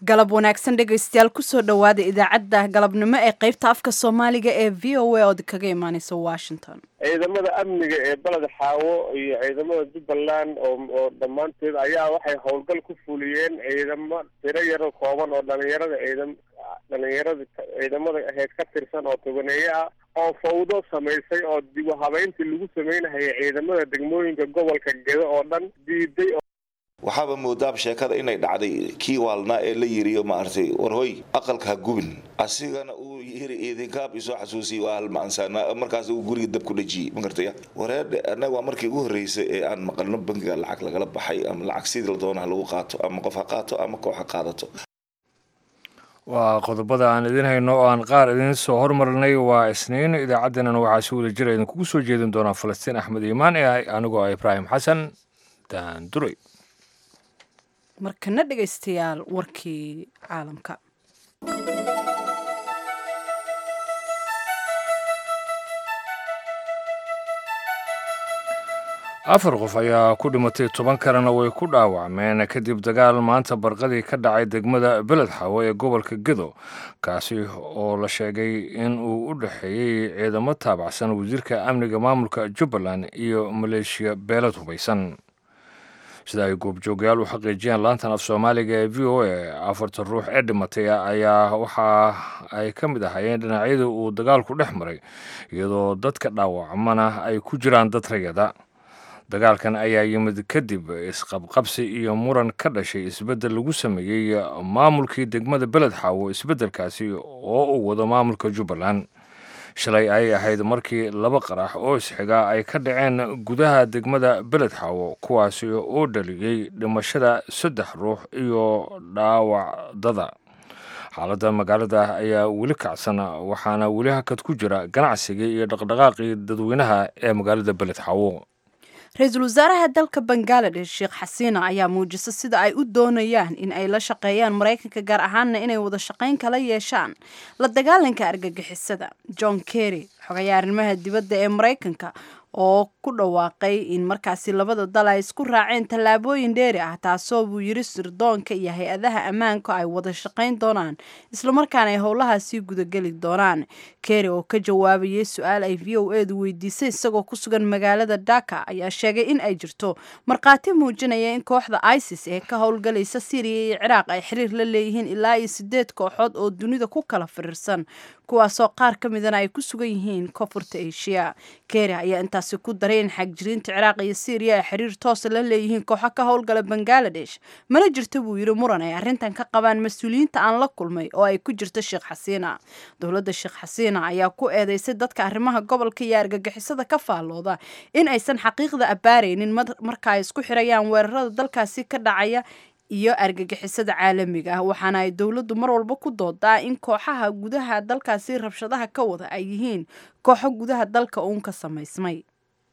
galab wanaagsan dhegaystayaal kusoo dhowaada idaacadda galabnimo ee qaybta afka soomaaliga ee v o a ood kaga imaaneysa washington ciidamada amniga ee baled xaawo iyo ciidamada jubbaland oo oo dhammaanteed ayaa waxay howlgal ku fuliyeen ciidamo tiro yaro kooban oo dhalinyarada ciidam dhalinyarada ciidamada aheyd ka tirsan oo tobaneeye ah oo fawdo samaysay oo dib u habeyntii lagu sameynahayay ciidamada degmooyinka gobolka gedo oo dhan diiday waxaaba moodaab sheekada inay dhacday kii waalnaa ee la yiriyo maaragtay warhoy aqalka ha gubin asigana uu yiri idinkaab isoo xasuusiyay waa halmaansaana markaas uu guriga dab ku dhajiyey ma gartaya wareedhe annaga waa markii ugu horreysay ee aan maqalno bangiga lacag lagala baxay ama lacag sidii la doonaha lagu qaato ama qof ha qaato ama koox ha qaadato waa qodobada aan idiin hayno oo aan qaar idiin soo hormarnay waa isniin idaacaddeenana waxaa si wada jira idinkugu soo jeedin doonaa falastiin axmed iimaan ee anigoo ah ibraahim xasan daanduray markana dhegaystayaal warkii caalamka afar qof ayaa ku dhimatay toban kalena way ku dhaawacmeen kadib dagaal maanta barqadii ka dhacay degmada beled xawo ee gobolka gedo kaasi oo la sheegay in uu u dhexeeyey ciidamo taabacsan wasiirka amniga maamulka jubbaland iyo maleeshiya beelad hubaysan sida ay goobjoogayaal u xaqiijiyeen laantan af soomaaliga ee v o a afartan ruux ee dhimatay ayaa waxa ay ka mid ahaayeen dhinacyadii uu dagaalku dhex maray iyadoo dadka dhaawacmana ay ku jiraan dad rayada dagaalkan ayaa yimid kadib isqabqabsi iyo muran ka dhashay isbeddel lagu sameeyey maamulkii degmada beled xaawo isbeddelkaasi oo uu wado maamulka jubbaland shalay ay ahayd markii laba qarax oo isxiga ay ka dhaceen gudaha degmada beled xaawo kuwaasi oo dhaliyey dhimashada saddex ruux iyo dhaawacdada xaaladda magaalada ayaa weli kacsan waxaana weli hakad ku jira ganacsigii iyo dhaqdhaqaaqii dadweynaha ee magaalada beled xaawo ra-iisul wasaaraha dalka bangaladesh sheekh xasiina ayaa muujisa sida ay u doonayaan in ay la shaqeeyaan maraykanka gaar ahaanna inay wada shaqayn kala yeeshaan la dagaalanka argagixisada john kerry xogayaa arrimaha dibadda ee maraykanka oo ku dhawaaqay in markaasi labada dal ay isku raaceen tallaabooyin dheeri ah taasoo buu yiri sirdoonka iyo hay-adaha ammaanka ay wada shaqayn doonaan islamarkaana ay howlahaasii gudageli doonaan kerry oo ka jawaabayay su-aal ay v o edu weydiisay isagoo ku sugan magaalada dhaka ayaa sheegay in ay jirto markhaati muujinaya in kooxda isis ee ka howlgalaysa syriya iyo ciraaq ay xiriir la leeyihiin ilaa iyo sideed kooxood oo dunida ku kala firirsan kuwaasoo qaar ka midana ay ku sugan yihiin koonfurta asia kerry ayaa intaasi ku daray in xagjiriinta ciraaq iyo syriya ay xiriir toosa la leeyihiin kooxo ka howlgala bangaladesh mana jirto buu yiri muran ay arrintan ka qabaan mas-uuliyiinta aan la kulmay oo ay ku jirto sheekh xasiina dowladda sheekh xasiina ayaa ku eedeysay dadka arrimaha gobolka iyo argagixisada ka faallooda in aysan xaqiiqda abbaaraynin marka ay isku xirayaan weerarada dalkaasi ka dhacaya iyo argagixisada caalamiga ah waxaana ay dowladdu mar walba ku doodaa in kooxaha gudaha dalkaasi rabshadaha ka wada ay yihiin kooxo gudaha dalka uun ka samaysmay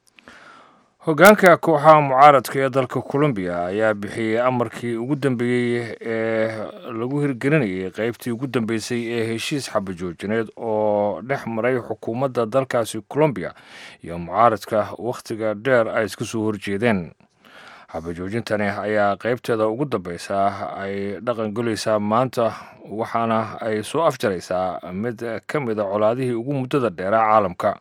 hoggaanka kooxaha mucaaradka ee dalka colombiya ayaa bixiyey amarkii ugu dambeeyey ee lagu hirgelinayay qeybtii ugu dambeysay ee heshiis xabajoojineed oo dhex maray xukuumadda dalkaasi colombiya iyo mucaaradka wakhtiga dheer ay iska soo horjeedeen xabajoojintani ayaa qeybteeda ugu dambeysa ay dhaqan gelaysaa maanta waxaana ay soo afjaraysaa mid ka mid a colaadihii ugu muddada dheeraa caalamka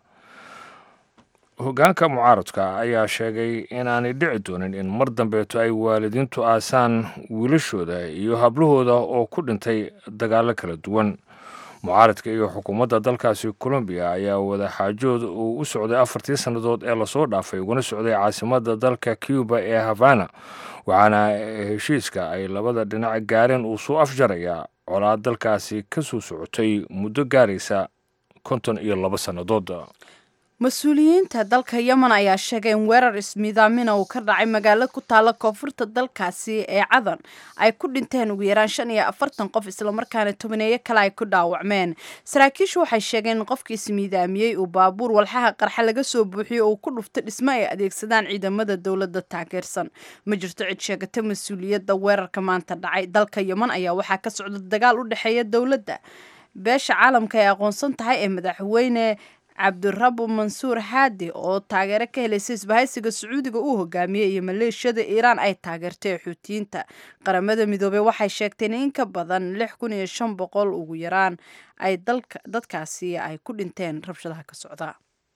hoggaanka mucaaradka ayaa sheegay inaanay dhici doonin in mar dambeeto ay waalidiintu aasaan wiilashooda iyo hablahooda oo ku dhintay dagaallo kala duwan mucaaradka iyo xukuumadda dalkaasi colombiya ayaa wadaxaajood uu u socday afartii sannadood ee lasoo dhaafay uguna socday caasimadda dalka cuba ee havana waxaana heshiiska ay labada dhinac gaareen uu soo afjarayaa colaad dalkaasi ka soo socotay muddo gaaraysa konton iyo labo sannadood mas-uuliyiinta dalka yemen ayaa sheegay in weerar ismiidaamina uu ka dhacay magaalo ku taalla koonfurta dalkaasi ee cadan ay ku dhinteen ugu yaraan shan iyo afartan qof islamarkaana tobaneeyo kale ay ku dhaawacmeen saraakiishu waxay sheegeen in qofkii ismiidaamiyey uu baabuur walxaha qarxa laga soo buuxiyo uu ku dhufto dhismo ay adeegsadaan ciidamada dowladda taageersan ma jirto cid sheegata mas-uuliyadda weerarka maanta dhacay dalka yemen ayaa waxaa ka socda dagaal u dhexeeya dowladda beesha caalamka ay aqoonsan tahay ee madaxweyne cabdirabu mansuur xaadi oo taageero ka helaysa isbahaysiga sacuudiga uu hogaamiyey iyo maleeshiyada iiraan ay taageertay xuutiyiinta qaramada midoobey waxay sheegteen in ka badan lix kun iyo shan boqol ugu yaraan ay dadkaasi ay ku dhinteen rabshadaha ka socda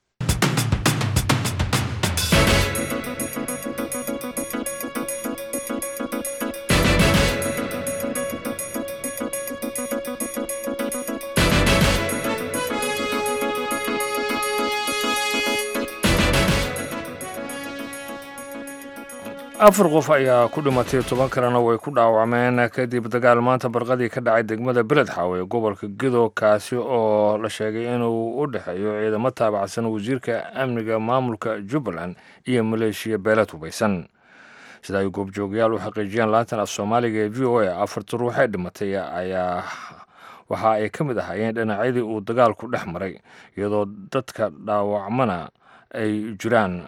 afar qof ayaa ku dhimatay toban kalena way ku dhaawacmeen kadib dagaal maanta barqadii ka dhacay degmada beledxaaw ee gobolka gedo kaasi oo la sheegay inuu u dhexeeyo ciidamo taabacsan wasiirka amniga maamulka jubbaland iyo maleeshiya beelad hubaysan sida ay goobjoogayaal u xaqiijiyeen laantan af soomaaliga ee v o a afarta ruux ee dhimatay ayaa waxa ay ka mid ahaayeen dhinacyadii uu dagaalku dhex maray iyadoo dadka dhaawacmana ay jiraan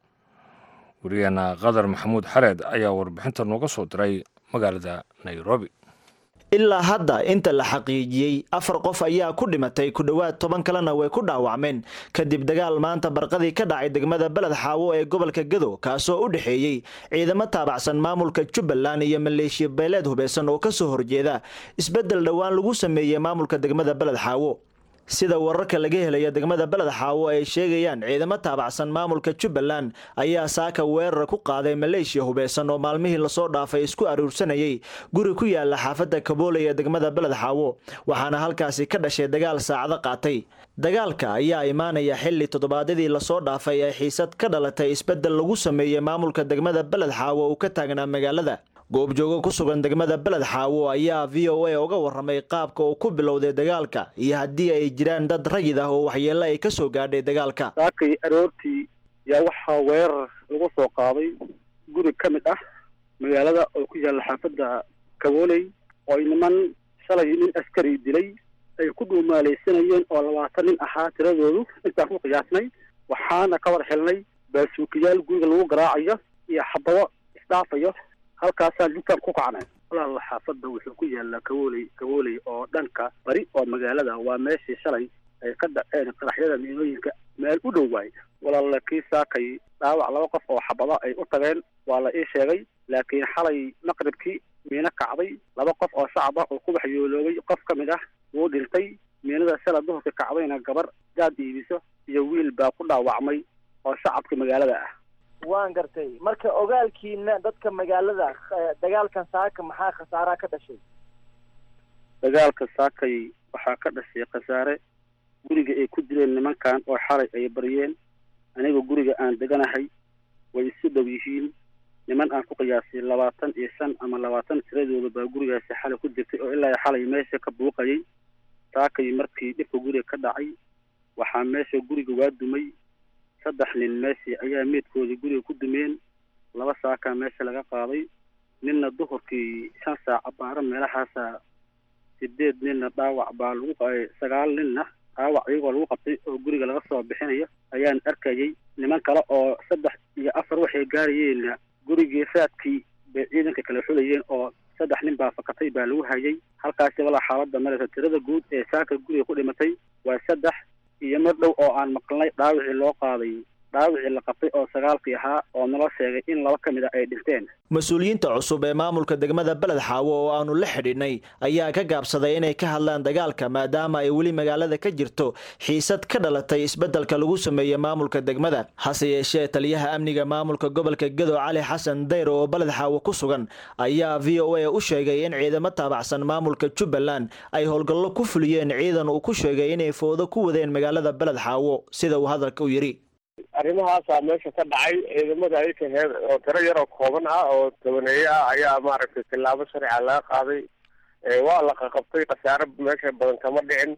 wariyaheena qadar maxamuud xareed ayaa warbixinta nooga soo diray magaalada nairobi ilaa hadda inta la xaqiijiyey afar qof ayaa ku dhimatay ku dhowaad toban kalena way ku dhaawacmeen kadib dagaal maanta barqadii ka dhacay degmada beled xaawo ee gobolka gado kaasoo u dhexeeyey ciidamo taabacsan maamulka jubbaland iyo maleeshiya beeleed hubeysan oo kasoo horjeeda isbeddel dhowaan lagu sameeyey maamulka degmada beled xaawo sida wararka laga helaya degmada beled xaawo ay sheegayaan ciidamo taabacsan maamulka jubbaland ayaa saaka weerar ku qaaday maleeshiya hubeysan oo maalmihii lasoo dhaafay isku aruursanayay guri ku yaala xaafadda kaboole ee degmada beled xaawo waxaana halkaasi ka dhashay dagaal saacado qaatay dagaalka ayaa imaanaya xili toddobaadyadii lasoo dhaafay ay xiisad ka dhalatay isbeddel lagu sameeyey maamulka degmada beled xaawo uu ka taagnaa magaalada goobjoogo ku sugan degmada beled xaawo ayaa v o a uga waramay qaabka uu ku bilowday dagaalka iyo haddii ay jiraan dad rayid ah oo waxyeelo ay ka soo gaadhay dagaalka saakay aroortii yaa waxaa weerar lagu soo qaaday guri ka mid ah magaalada oo ku yaalla xaafadda kabooley oo ay niman shalay nin askari dilay ay ku dhuumaalaysanayeen oo labaatan nin ahaa tiradoodu intaan ku qiyaasnay waxaana ka war xilnay baasuukiyaal guriga lagu garaacayo iyo xabado isdhaafayo halkaasaan intaan ku kacnay walaal xaafadda wuxuu ku yaallaa kawooley kawooley oo dhanka bari oo magaalada waa meeshii shalay ay ka dhaceen qaraxyada miinooyinka meel u dhow waay walaal kii saakay dhaawac laba qof oo xabado ay u tageen waa la ii sheegay laakiin xalay maqribkii miino kacday laba qof oo shacab ah oo ku waxyooloobay qof ka mid ah wuu dhintay miinada shala duhurka kacdayna gabar gaad iibiso iyo wiil baa ku dhaawacmay oo shacabka magaalada ah waan gartay marka ogaalkiina dadka magaalada dagaalkan saaka maxaa khasaaraa ka dhashay dagaalka saakay waxaa ka dhashay khasaare guriga ay ku direen nimankan oo xalay ay baryeen aniga guriga aan deganahay way isu dhow yihiin niman aan ku qiyaasay labaatan iyo shan ama labaatan tiradooda baa gurigaasi xalay ku jirtay oo ilaa xalay meesha ka buuqayay saakay markii dhibka guriga ka dhacay waxaa meesha guriga waa dumay saddex nin meeshii ayaa meedkoodii guriga ku dumeen laba saakaa meesha laga qaaday ninna duhurkii shan saac abaaro meelahaasa sideed ninna dhaawac baa lagu sagaal ninna dhaawac iyagoo lagu qabtay oo guriga laga soo bixinayo ayaan arkayay niman kale oo saddex iyo afar waxay gaarayeenna gurigii raadkii bay ciidanka kala xulayeen oo saddex nin baa fakatay baa lagu hayay halkaasi walaa xaaladda mareysa tirada guud ee saaka guriga ku dhimatay waa saddex iyo mar dhow oo aan maqlnay dhaawicii loo qaaday dhaawicii la qabtay oo sagaalkii ahaa oo nala sheegay in laba ka mid a ay dhinteen mas-uuliyiinta cusub ee maamulka degmada beled xaawo oo aanu la xidhiidhnay ayaa ka gaabsaday inay ka hadlaan dagaalka maadaama ay weli magaalada ka jirto xiisad ka dhalatay isbeddelka lagu sameeyey maamulka degmada hase yeeshee taliyaha amniga maamulka gobolka gedo cali xasan dayr oo beled xaawo ku sugan ayaa v o a u sheegay in ciidamo taabacsan maamulka jubbaland ay howlgallo ku fuliyeen ciidan uu ku sheegay inay foodo ku wadeen magaalada beled xaawo sida uu hadalka u yidhi arrimahaasaa meesha ka dhacay ciidamada ayka heer oo tiro yaroo kooban ah oo tobaneeye ah ayaa maaragtay tillaabo sharciga laga qaaday waa la qaqabtay khasaare meesha badan kama dhicin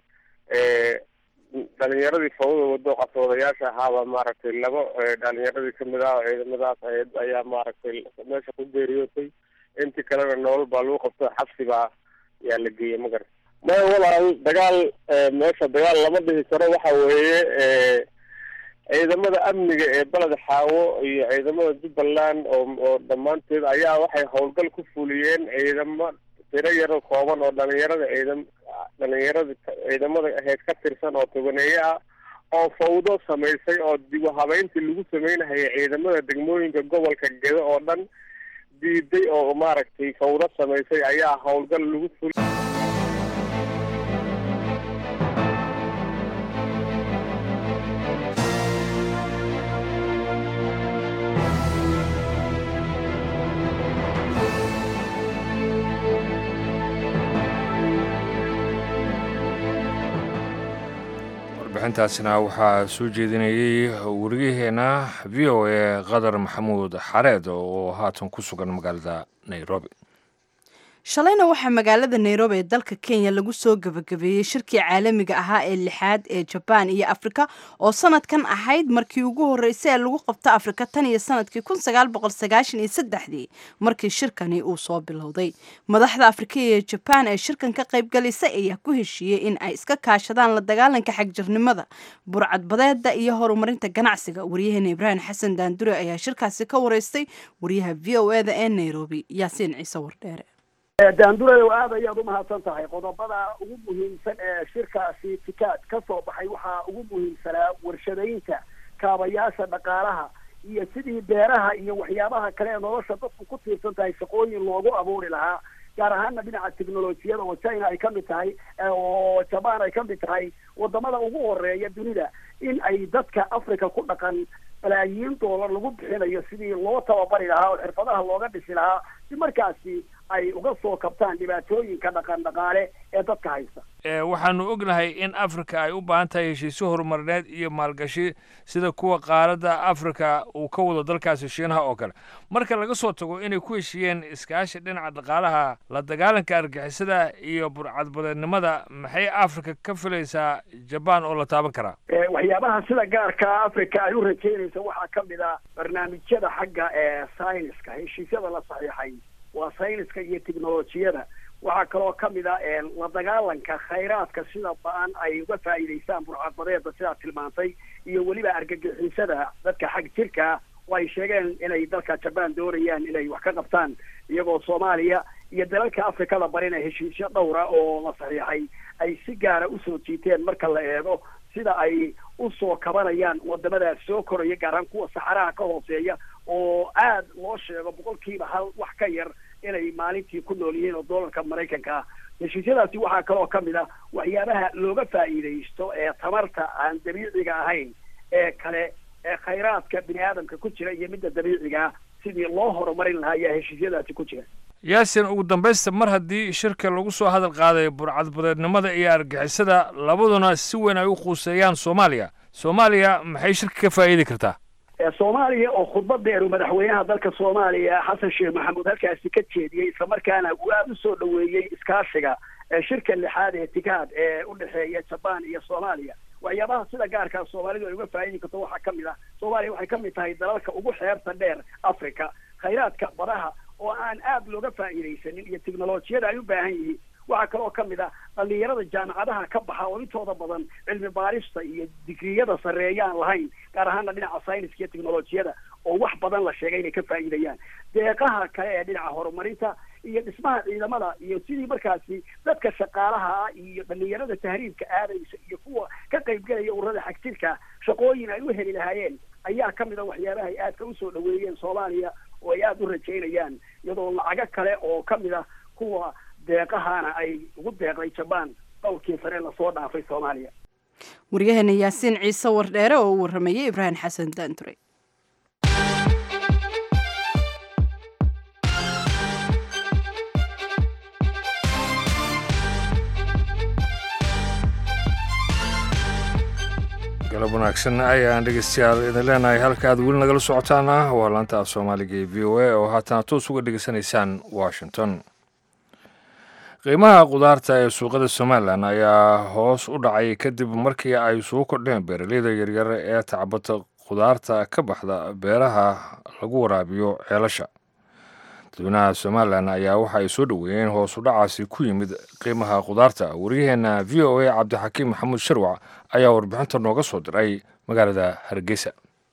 dhalinyaradii fawda wado qasoodayaasha ahaaba maaragtay laba dhalinyaradii kamid ah oo ciidamadaas ayaa maaragtay meesha ku geeriyootay intii kalena nolol baa lagu qabto xabsi baa yaa la geeyey magarata maya walaal dagaal meesha dagaal lama dhihi karo waxa weeye ciidamada amniga ee beled xaawo iyo ciidamada jubbaland oo oo dhammaanteed ayaa waxay howlgal ku fuliyeen ciidamo tiro yaro kooban oo dhalinyarada ciidam dhalinyarada ciidamada ahayd ka tirsan oo tobaneeye ah oo fawdo samaysay oo dib u habeyntii lagu sameynahaya ciidamada degmooyinka gobolka gedo oo dhan diiday oo maaragtay fawdo samaysay ayaa howlgal lagu ful warbixintaasina waxaa soo jeedinayey wariyaheena v o a qadar maxamuud xareed oo haatan ku sugan magaalada nairobi shalayna waxaa magaalada nairobi ee dalka kenya lagu soo gabagabeeyey shirkii caalamiga ahaa ee lixaad ee jabaan iyo afrika oo sanadkan ahayd markii ugu horreysay ee lagu qabto afrika tan iyo sanadkii kun sagaal boqol sagaashan iyo saddexdii markii shirkani uu soo bilowday madaxda afrika iyo jabaan ee shirkan ka qaybgalisay ayaa ku heshiiyey in ay iska kaashadaan la dagaalanka xagjirnimada burcadbadeeda iyo horumarinta ganacsiga waryaheena ibraahim xasan daandure ayaa shirkaasi ka wareystay wariyaha v o eda ee nairobi yaasiin ciise wardheere daandureyow aad ayaad umahadsan tahay qodobada ugu muhiimsan ee shirkaasi tikaad ka soo baxay waxaa ugu muhiimsanaa warshadaynta kaabayaasha dhaqaalaha iyo sidii beeraha iyo waxyaabaha kale ee nolosha dadku ku tiirsan tahay shaqooyin loogu abuuri lahaa gaar ahaana dhinaca technolojiyada oo china ay kamid tahay oo jaban ay kamid tahay wadamada ugu horeeya dunida in ay dadka africa ku dhaqan balaayiin doolar lagu bixinayo sidii loo tababari lahaa oo xirfadaha looga dhisi lahaa si markaasi ay uga soo kabtaan dhibaatooyinka dhaqan dhaqaale ee dadka haysta waxaanu ognahay in afrika ay u baahan tahay heshiisyo horumarineed iyo maalgashi sida kuwa qaaradda afrika uu ka wado dalkaasi shiinaha oo kale marka laga soo tago inay ku heshiiyeen iskaashi dhinaca dhaqaalaha la dagaalanka argixisada iyo burcadbadeednimada maxay afrika ka filaysaa jabaan oo la taaban karaa waxyaabaha sida gaarka africa ay u rajeynaysa waxaa kamid a barnaamijyada xagga ee syniska heshiisyada la saxiixay waa sayniska iyo technolojiyada waxaa kaloo kamid a la dagaalanka khayraadka sida ba-an ay uga faa'iidaystaan burcadbadeeda sidaa tilmaantay iyo weliba argagixisada dadka xag jirka oo ay sheegeen inay dalka jabaan doonayaan inay wax ka qabtaan iyagoo soomaaliya iyo dalalka afrikada barina heshiisyo dhowra oo la saxiixay ay si gaara usoo jiiteen marka la eego sida ay usoo kabanayaan wadamadaas soo koraya gaar ahaan kuwa saxaraha ka hooseeya oo aad loo sheego boqolkiiba hal wax ka yar inay maalintii ku nool yihiin oo doolarka maraykanka ah heshiisyadaasi waxaa kaloo kamid ah waxyaabaha looga faa'iidaysto ee tamarta aan dabiiciga ahayn ee kale ee khayraadka bini aadamka ku jira iyo midda dabiiciga ah sidii loo horumarin lahaa ayaa heshiisyadaasi ku jira yaasin ugu dambaysta mar haddii shirka lagu soo hadal qaaday burcadbadeednimada iyo argixisada labaduna si weyn ay u quuseeyaan soomaaliya soomaaliya maxay shirka ka faa'iidi kartaa soomaaliya oo khudbadeeru madaxweynaha dalka soomaaliya xasan sheekh maxamuud halkaasi ka jeediyey islamarkaana uu aada usoo dhaweeyey iskaashiga shirka lixaad ee tikaad ee udhexeeya jabaan iyo soomaaliya waxyaabaha sida gaarkaa soomaalidu ay uga faa'idi karto waxaa kamid ah soomaaliya waxay kamid tahay dalalka ugu xeebta dheer africa khayraadka badaha oo aan aada looga faa'iidaysanin iyo technolojiyada ay u baahan yihiin waxaa kaloo kamid ah dhalinyarada jaamacadaha ka baxa oo intooda badan cilmi baarista iyo digriyada sarreeya aan lahayn gaar ahaana dhinaca syniska iyo technolojiyada oo wax badan la sheegay inay ka faa'iidayaan deeqaha kale ee dhinaca horumarinta iyo dhismaha ciidamada iyo sidii markaasi dadka shaqaalaha ah iyo dhalinyarada tahriibka aadaysa iyo kuwa ka qaybgelaya ururada xagjirka shaqooyin ay u heli lahaayeen ayaa kamid a waxyaabaha ay aadka usoo dhaweeyeen soomaaliya oo ay aada u rajaynayaan iyadoo lacago kale oo kamid ah kuwa deeqahana ay ugu deeqday jabaan dhowrkii sare lasoo dhaafay soomaaliya waryaheena yaasiin ciise wardheere oo u waramayay ibraahim xasan daanture galab wanaagsan ayaan dhegeystayaal idin leenahay halka aad weli nagala socotaana waa laanta af soomaaliga ee v o a oo haatana toos uga dhegeysanaysaan washington qiimaha khudaarta ee suuqada somalilan ayaa hoos u dhacay kadib markii ay suu kordheen beeraleyda yaryar ee tacbata khudaarta ka baxda beeraha lagu waraabiyo ceelasha dadweynaha somalilan ayaa waxa ay soo dhoweeyeen hoos u dhacaasi ku yimid qiimaha khudaarta waryaheena v o a cabdixakiim maxamuud sharwac ayaa warbixinta nooga soo diray magaalada hargeysa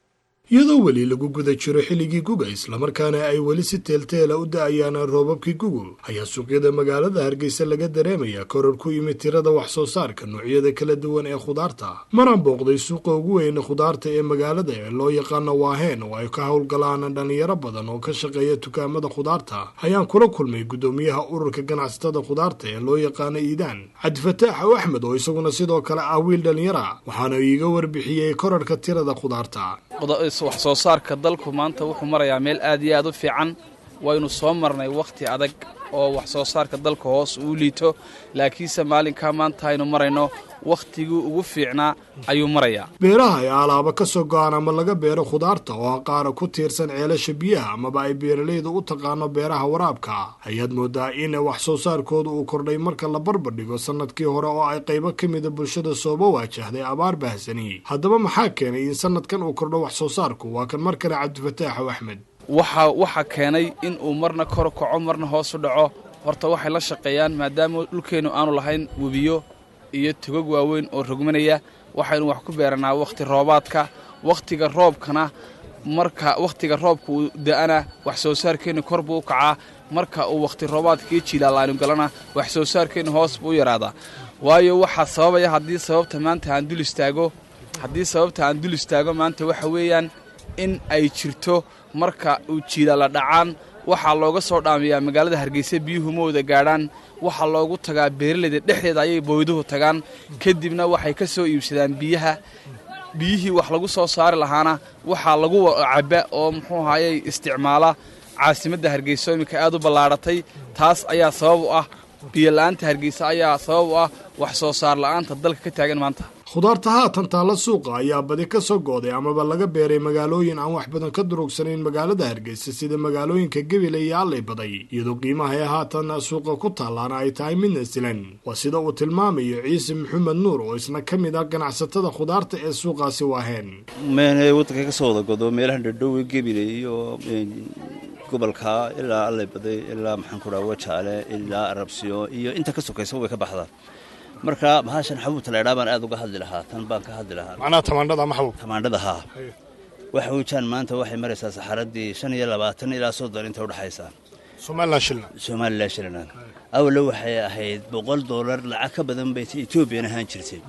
iyadoo weli lagu guda jiro xilligii guga islamarkaana ay weli si teelteela u da-ayaan roobabkii gugu ayaa suuqyada magaalada hargeysa laga dareemaya koror ku yimid tirada wax soo saarka noocyada kala duwan ee khudaarta maraan booqday suuqa ugu weyne khudaarta ee magaalada ee loo yaqaano waaheen oo ay ka howlgalaan dhalinyaro badan oo ka shaqeeya dukaamada khudaarta ayaan kula kulmay guddoomiyaha ururka ganacsatada khudaarta ee loo yaqaano iidaan cabdifataax ow axmed oo isaguna sidoo kale ah wiil dhalinyara waxaana iiga warbixiyey korarka tirada khudaarta wax soo saarka dalku maanta wuxuu marayaa meel aad iyo aad u fiican waynu soo marnay wakhti adag oo wax soo saarka dalka hoos uu liito laakiinse maalinkaa maanta aynu marayno wakhtigii ugu fiicnaa ayuu marayaa beeraha ay alaaba ka soo go-aan ama laga beero khudaarta oo qaara ku tiirsan ceelasha biyaha amaba ay beeralayda u taqaano beeraha waraabka ayaad moodaa in wax soo saarkooda uu kordhay marka la barbardhigo sanadkii hore oo ay qaybo ka mida bulshada sooba waajahday abaar bahsani haddaba maxaa keenay in sanadkan uu kordho wax soo saarku waa kan mar kale cabdifataaxow axmed waxa waxaa keenay in uu marna kor kaco marna hoos u dhaco horta waxay la shaqeeyaan maadaama dhulkeennu aanu lahayn webiyo iyo togog waaweyn oo rogmanaya waxaynu wax ku beeranaa wakhti roobaadka wakhtiga roobkana marka wakhtiga roobka uu da-ana wax soo saarkeennu kor buu u kacaa marka uu wakhti roobaadkii jiilaalaynu galana wax soo saarkeennu hoos buu u yaraadaa waayo waxaa sababaya haddii sababta maanta aan dul istaago haddii sababta aan dul istaago maanta waxa weeyaan in ay jirto marka uu jiilaala dhacaan waxaa looga soo dhaamiyaa magaalada hargeysa biyuhu ma wada gaadhaan waxaa loogu tagaa beeralayda dhexdeeda ayay booyduhu tagaan kadibna waxay ka soo iibsadaan biyaha biyihii wax lagu soo saari lahaana waxaa lagu cabba oo muxuu ahayey isticmaala caasimadda hargeysa iminka aad u ballaadhatay taas ayaa sabab u ah biyola'aanta hargeysa ayaa sabab u ah wax soo saar la'aanta dalka ka taagan maanta khudaarta haatan taalla suuqa ayaa badi ka soo gooday amaba laga beeray magaalooyin aan wax badan ka durugsanayn magaalada hargeysa sida magaalooyinka gebile iyo allay baday iyadoo qiimaha ee haatan suuqa ku taallaana ay tahay midna silan waa sida uu tilmaamayo ciise maxamed nuur oo isna ka mid ah ganacsatada khudaarta ee suuqaasi waaheen meenay waddanka ka soo wada godo meelaha dhadhowe gebile iyo gobolka ilaa allay baday ilaa maxaan ku dhaha wajaale ilaa arabsiyo iyo inta ka sokaysa way ka baxdaa marka bahashan xabuubta laydhaa baan aad uga hadli lahaa tan baan ka hadli lahaa macnaha tamaandhada ama xabuub tamaandhada haa waxa weejaan maanta waxay maraysaa saxaradii shan iyo labaatan ilaa soddon inta udhexaysa somalilan shilna somalilan shilna awalna waxay ahayd boqol doolar lacag ka badan bay etoobiyan ahaan jirtay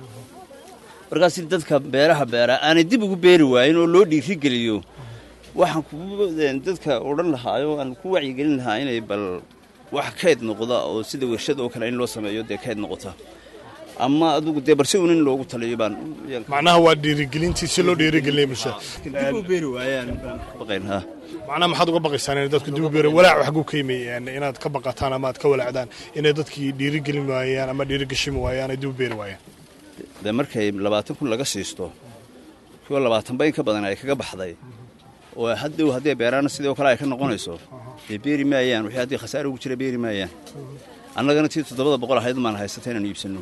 markaas dadka beeraha beera aanay dib ugu beeri waayin oo loo dhiirigeliyo waxaan ku dadka odhan lahaayo aan ku wacyigelin lahaa inay bal wax kayd noqda oo sida warshad oo kale in loo sameeyo dee kayd noqota ama adugu dee barse un in loogu taliyo baan macnaha waa dhiirigelintii si loo dhiirigelinaya bulshada dib u beeri waayaan baan ka baqayn ha macnaha maxaad uga baqaysaan inay dadku dib u beeri walaac wax ku keymay inaad ka baqataan ama aad ka walaacdaan inay dadkii dhiirigelin waayaan ama dhiirigashimi waayaan ay dib u beeri waayaan dee markay labaatan kun laga siisto kuwa labaatan bayn ka badan ay kaga baxday oo haddow haddii beeraana sidoo kale ay ka noqonayso dee beeri maayaan wixii haddii khasaare ugu jira beeri maayaan annagana tii toddobada boqol ahayd maan haysata inaanu iibsanno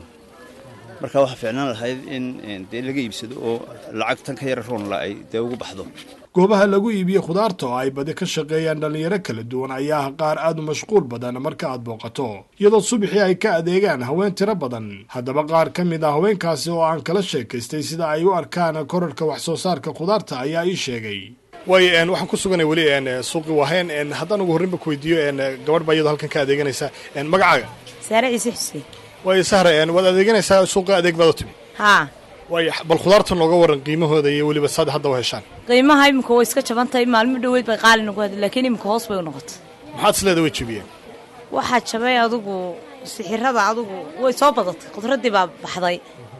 marka waxaa fiicnaan lahayd in dee laga iibsado oo lacag tan ka yara roonla ay dee ugu baxdo goobaha lagu iibiye khudaarta oo ay badi ka shaqeeyaan dhallinyaro kala duwan ayaa ah qaar aad u mashquul badan marka aad booqato iyadoo subaxii ay ka adeegaan haween tiro badan haddaba qaar ka mid ah haweenkaasi oo aan kala sheekaystay sida ay u arkaan korarka wax soo saarka khudaarta ayaa ii sheegay way waxaan ku suganay weli suuqi waaheen haddaan ugu horreynba ku weydiiyo gabadh baa iyadoo halkan ka adeeganaysa magacaaga saare ciise xuseen way sahre waad adeeganaysaa suuqa adeeg baad u timi haa way bal khudaarta nooga waran qiimahooda iyo weliba saad hadda u heshaan qiimaha iminka way iska jaban tahay maalmo dhoweyd bay qaali nagu hadlay laakiin iminka hoos bay u noqotay maxaad isleeda way jebiyeen waxaa jabay adugu sixirada adugu way soo badatay khudradii baa baxday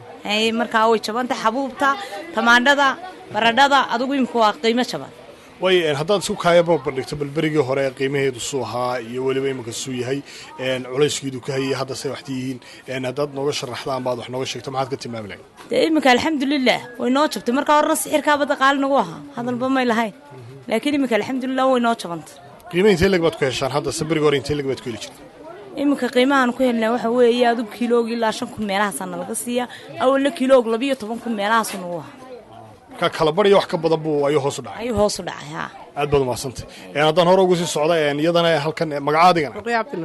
markaa way jabantay xabuubta tamaandhada baradhada adugu imika waa qiimo jaban way haddaad isku kaayaba bandhigto bal berigii hore qiimaheedu suu ahaa iyo weliba iminka suu yahay culayskeedu ka hayay hadda say waxti yihiin haddaad nooga sharaxdaan baad wax nooga sheegto maxaad ka tilmaami lahayd dee iminka alxamdulilah way noo jabtay markaa horena sixirkaa badda qaali nagu ahaa hadalba may lahayn laakiin iminka alxamdulilah way noo jabantay qiimaha intee leg baad ku heshaan hadda se berigii hore intee leg baad ku heli jirtay iminka qiimahaan ku helnaa waxa weeye adug kiloog ilaa shan kun meelahaasaana laga siiya awalna kiloog labiyo toban kun meelahaasu nagu ahaa ka kala barya wax ka badan buu ayuu hoos u dhacay ayuu hoos u dhacay haa aad baad umahadsantay haddaan hore ugu sii socda iyadana halkan magaca adigana ruqya cabdinuur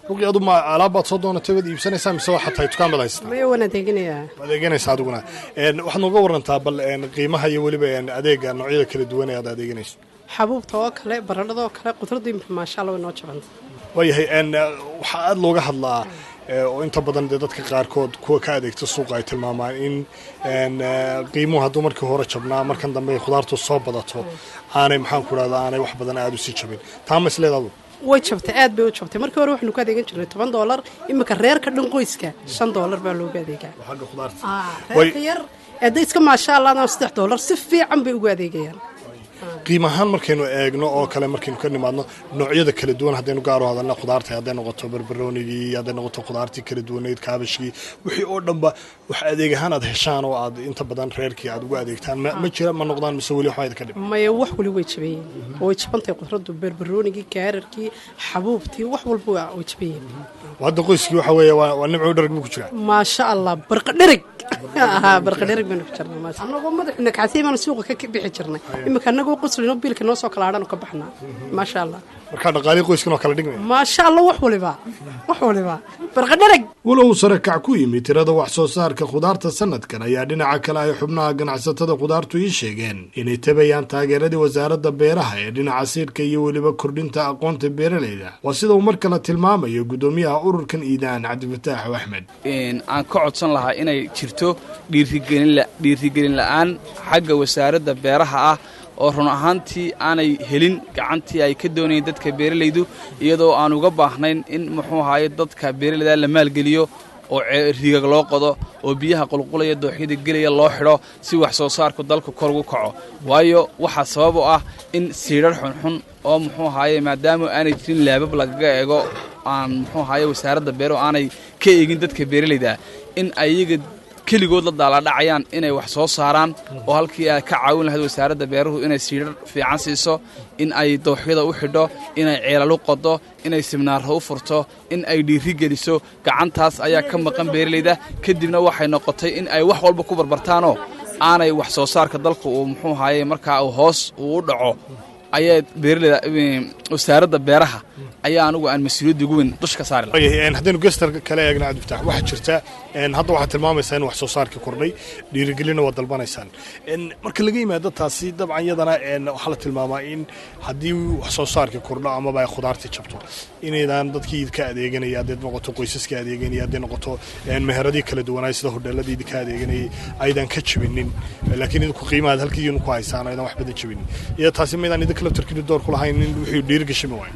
ruqi adu ma alaabbaad soo doonatay waad iibsanaysaa mise waxaa tahay dukaan baad haysataa maya waan adeeganayaa adeeganaysa adiguna Een, waxaad nooga warantaa bal een, qiimaha iyo weliba een, adeega noocyada kala duwan ee aad adeeganayso xabuubta oo kale baradhada oo kale qudradu imika maasha allah way noo jabanta waayahay een, waxaa aada looga hadlaa ee, oo inta badan dee dadka qaarkood kuwa ka adeegta suuqa ay tilmaamaan in een, ee, qiimuhu hadduu markii hore jabnaa markan dambe ay khudaartu soo badato aanay maxaan ku dhahdaa aanay wax badan aada u sii jabin taa ma isleedaadu way jabtay aad bay u jabtay markii hore waxaanu ka adeegan jirnay toban doolar imika reerka dhan qoyska shan doolar baa looga adeegaa xagga khudaarta reerka yar eedda iska maasha allah saddex doolar si fiican bay ugu adeegayaan qiim ahaan markaynu eegno oo kale markaynu ka nimaadno noocyada kala duwan haddaynu gaaro hadalna khudaarta hadday noqoto barbaroonigii hadday noqoto khudaartii kala duwaneyd kaabashkii wixii oo dhanba wax adeeg ahaan aad heshaan oo aad inta badan reerkii aad ugu adeegtaan ma ma jira ma noqdaan mise weli waxba idinka dhib maya wax wali way jabayeen way jabantahay qudradu barbaroonigii gaararkii xabuubtii wax walba waa- way jabayeen hadda qoyskii waxa weeye waa waa nimco dharag buu ku jiraa maasha allah barqadhereg haa barqadhereg baynu ku jirnay maasha annagoo madaxuna kacsiy baanu suuqa ka bixi jirnay imika annagoo qoslino biilka noo soo kala hadhanu ka baxnaa maasha allah markaa dhaqaalii qoyskan oo kala dhigmaya maasha allah wax waliba wax waliba barqadhereg walow sare kac ku yimid tirada wax soo saarka khudaarta sanadkan ayaa dhinaca kale ay xubnaha ganacsatada khudaartu ii sheegeen inay tabayaan taageeradii wasaaradda beeraha ee dhinaca siirka iyo weliba kordhinta aqoonta beeralayda waa sida uu mar kale tilmaamayo guddoomiyaha ururkan iidaan cabdifataax axmed een, aan ka codsan lahaa inay jirto dhiirigelin la- dhiirigelin la'aan xagga wasaaradda beeraha ah oo run ahaantii aanay helin gacantii ay ka doonayeen dadka beeralaydu iyadoo aan uga baahnayn in muxuu ahaye dadka beeralayda la maalgeliyo oo ce- riigag loo qodo oo biyaha qulqulaya dooxyada gelaya loo xidho si wax soo saarku dalka kor ugu kaco waayo waxaa sabab u ah in siidhar xunxun oo muxuu ahaye maadaama aanay jirin laabab lagaga eego aan muxuu ahaye wasaaradda beero aanay ka eegin dadka beeralayda in ayaga keligood la daalaadhacayaan inay wax soo saaraan oo halkii ay ka caawin lahayd wasaaradda beeruhu inay siidhar fiican siiso in ay dooxyada u xidho inay ceelalu qodo inay siminaarro u furto in ay dhiiri geliso gacantaas ayaa ka maqan beeralayda kadibna waxay noqotay in ay wax walba ku barbartaanoo aanay wax soo saarka dalka uu muxuu ahaye markaa uu hoos uu u dhaco ayaa beeralayda wasaaradda beeraha ayaa anigu aan mas-uuliyadda ugu weyn dush ka saari lahaa waayahay een, haddaynu gestar kale eegna cabdifatax waxaa jirta een, hadda waxaad tilmaamaysaa in wax soo saarkii kordhay dhiirigelinna waad dalbanaysaan Een, marka laga yimaado taasi dabcan yadana een, waxaa la tilmaamaa in haddii wax soo saarkii kordho amaba ay khudaartii jabto inaydan dadkii idinka adeeganaya hadday noqoto qoysaska adeeganaya hadday noqoto een, meheradii kala duwanaa sida hodheeladii idinka adeeganayay aydan ka jabinin laakiin idinku qiimahaad halkii idinku haysaan aydan wax badan jabinin iyo taasi maydaan idinka laftarkiinu door ku lahayn in wixii dhiirigashimi waayo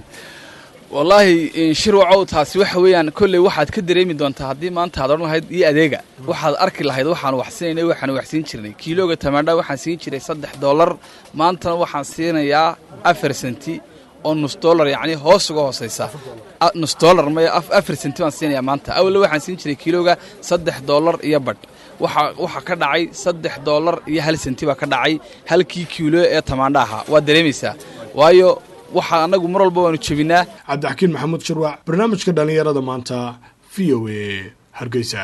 wallaahi in shir wacow taasi waxa weeyaan kolley waxaad ka dareemi doontaa haddii maanta aad odhan lahayd iyo adeega waxaad arki lahayd waxaan wax siinayna waxaan wax siin jirnay kiilooga tamaandha waxaan siin jiray saddex dollar maantana waxaan siinayaa afar senti oo nus dollar yacni hoos uga hoosaysa A- nus dollar maya af- afar senti baan siinayaa maanta awalna waxaan siin jiray kiilooga saddex dollar iyo badh waxa waxa ka dhacay saddex dollar iyo hal senti baa ka dhacay halkii kiilo ee tamaandha ahaa waad dareemaysaa waayo waxa annagu mar walba waanu jebinaa cabdixakiin maxamuud shirwac barnaamijka dhallinyarada maanta v o a hargeysa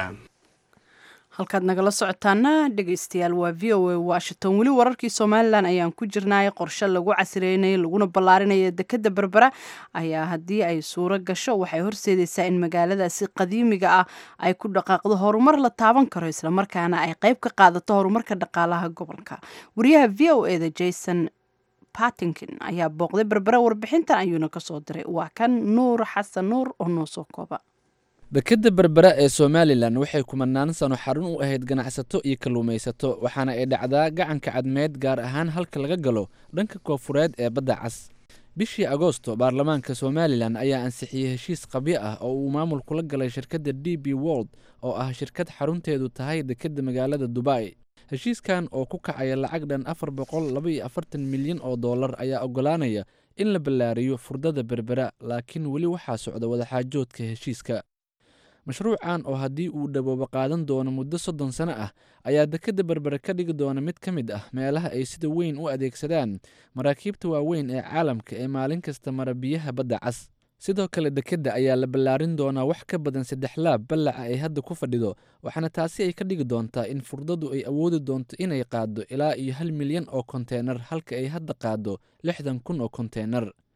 halkaad nagala socotaana dhegaystayaal waa v o a washington weli wararkii somalilan ayaan ku jirnay qorshe lagu casireynaya laguna ballaarinaya dekadda berbera ayaa haddii ay suuro gasho waxay horseedaysaa in magaaladaasi qadiimiga ah ay ku dhaqaaqdo horumar la taaban karo islamarkaana ay qayb ka qaadato horumarka dhaqaalaha gobolka wariyaha v o eda jason patinkin ayaa booqday berbera warbixintan ayuuna kasoo diray waa kan nuur xasan nuur oo noo soo kooba dekadda berbera ee somalilan waxay kumanaan sano xarun u ahayd ganacsato iyo kalluumaysato waxaana ay dhacdaa gacanka cadmeed gaar ahaan halka laga galo dhanka koofureed ee badda cas bishii agoosto baarlamaanka somalilan ayaa ansixiyey heshiis qabyo ah oo uu maamul kula galay shirkadda d b world oo ah shirkad xarunteedu tahay dekedda magaalada dubai heshiiskan oo ku kacaya lacag dhan afar boqol laba iyo afartan milyan oo dollar ayaa ogolaanaya in la ballaariyo furdada berbera laakiin weli waxaa socda wadaxaajoodka heshiiska mashruucan oo haddii uu dhawoobo qaadan doono muddo soddon sano ah ayaa dekedda berbere ka dhigi doona mid ka mid ah meelaha ay sida weyn u adeegsadaan maraakiibta waaweyn ee caalamka ee maalin kasta mara biyaha badda cas sidoo kale dekedda ayaa la ballaarin doonaa wax ka badan saddex laab ballaca ay hadda ku fadhido waxaana taasi ay ka dhigi doontaa in furdadu ay awoodi doonto inay qaaddo ilaa iyo hal milyan oo konteenar halka ay hadda qaaddo lixdan kun oo konteenar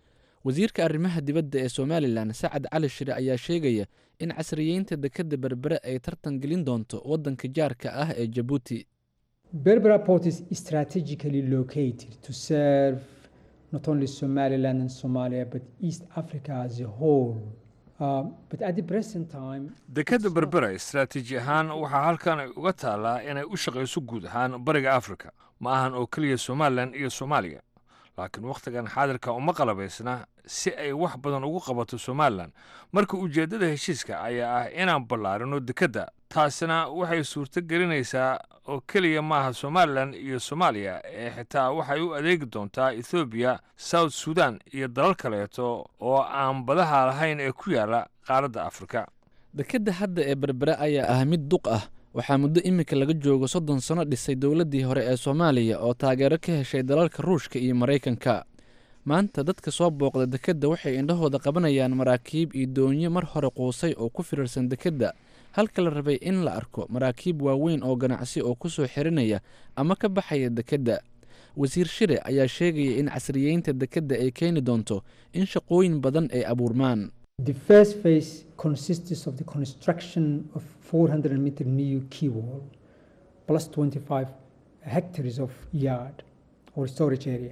wasiirka arrimaha dibadda ee somalilan sacad cali shire ayaa sheegaya in casriyeynta dekedda berbere ay tartan gelin doonto waddanka jaarka ah ee jabuuti Berbera port is strategically located to serve not only Somaliland and Somalia but East Africa as a whole. Uh, but at the present time, dekedda berbera istaraatiiji ahaan waxaa halkan ay uga taallaa inay u shaqayso guud ahaan bariga afrika ma ahan oo keliya somalilan iyo soomaaliya laakiin wakhtigan xaadirka uma qalabaysna si ay wax badan ugu qabato somalilan marka ujeeddada heshiiska ayaa ah inaan ballaarino dekedda taasina waxay suurto gelinaysaa oo keliya maaha somalilan iyo soomaaliya ee xitaa waxay u adeegi doontaa ethoobiya south sudan iyo dalal kaleeto oo aan badaha lahayn ee ku yaala qaaradda afrika dekedda hadda ee berbere ayaa ah mid duq ah waxaa muddo iminka laga joogo soddon sano dhisay dowladdii hore ee soomaaliya oo taageero ka heshay dalalka ruushka iyo maraykanka maanta dadka soo booqda dekedda waxay indhahooda qabanayaan maraakiib iyo doonyo mar hore quusay oo ku firirsan dekedda halka la rabay in la arko maraakiib waaweyn oo ganacsi oo ku soo xirinaya ama ka baxaya dekedda wasiir shire ayaa sheegaya in casriyeynta dekedda ay keeni doonto in shaqooyin badan ay abuurmaan the first phase consists of the construction of 400 meter new quay wall plus 25 hectares of yard or storage area.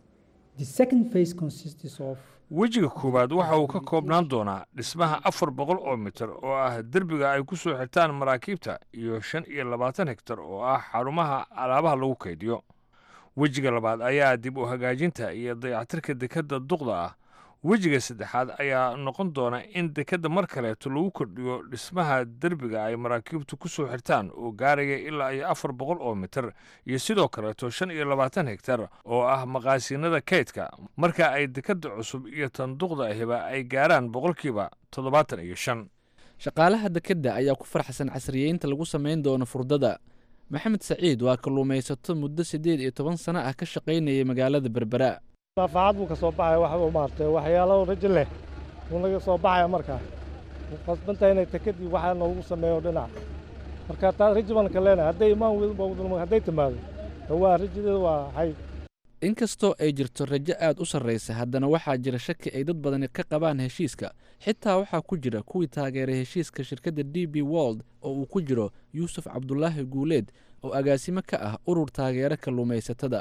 The second phase consists of wejiga koowaad waxa uu ka koobnaan doonaa dhismaha afar boqol oo mitir oo ah derbiga ay ku soo xirtaan maraakiibta iyo shan iyo labaatan hektar oo ah xarumaha alaabaha lagu kaydiyo wejiga labaad ayaa dib u hagaajinta iyo dayactirka dekedda duqda ah wejiga saddexaad ayaa noqon doona in dekedda mar kaleeto lagu kordhiyo dhismaha derbiga ay maraakiibtu ku soo xirtaan oo gaaraya ilaa iyo afar boqol oo mitir iyo sidoo kaleeto shan iyo labaatan hektar oo ah maqaasiinada kaydka marka ay dekedda cusub iyo tan duqda ahiba ay gaaraan boqolkiiba toddobaatan iyo shan shaqaalaha dekedda ayaa ku farxsan casriyeynta lagu samayn doono furdada maxamed saciid waa kalluumaysato muddo siddeed iyo toban sano ah ka shaqaynayay magaalada berbera naafaacad buu ka soo baxaya wax uu maartay waxyaalo rajo leh buu naga soo baxaya markaa wuu qasbantahay inay takadii waxaa noogu sameeyo dhinac marka taa rajo baan ka leenahay hadday imaan weydun hadday timaado waa rajadeedu waa hay inkastoo ay jirto rajo aad u sarraysa haddana waxaa jira shaki ay dad badani ka qabaan heshiiska xitaa waxaa ku jira kuwii taageeray heshiiska shirkadda d b wold oo uu ku jiro yuusuf cabdulaahi guuleed oo agaasimo ka ah urur taageero kalluumaysatada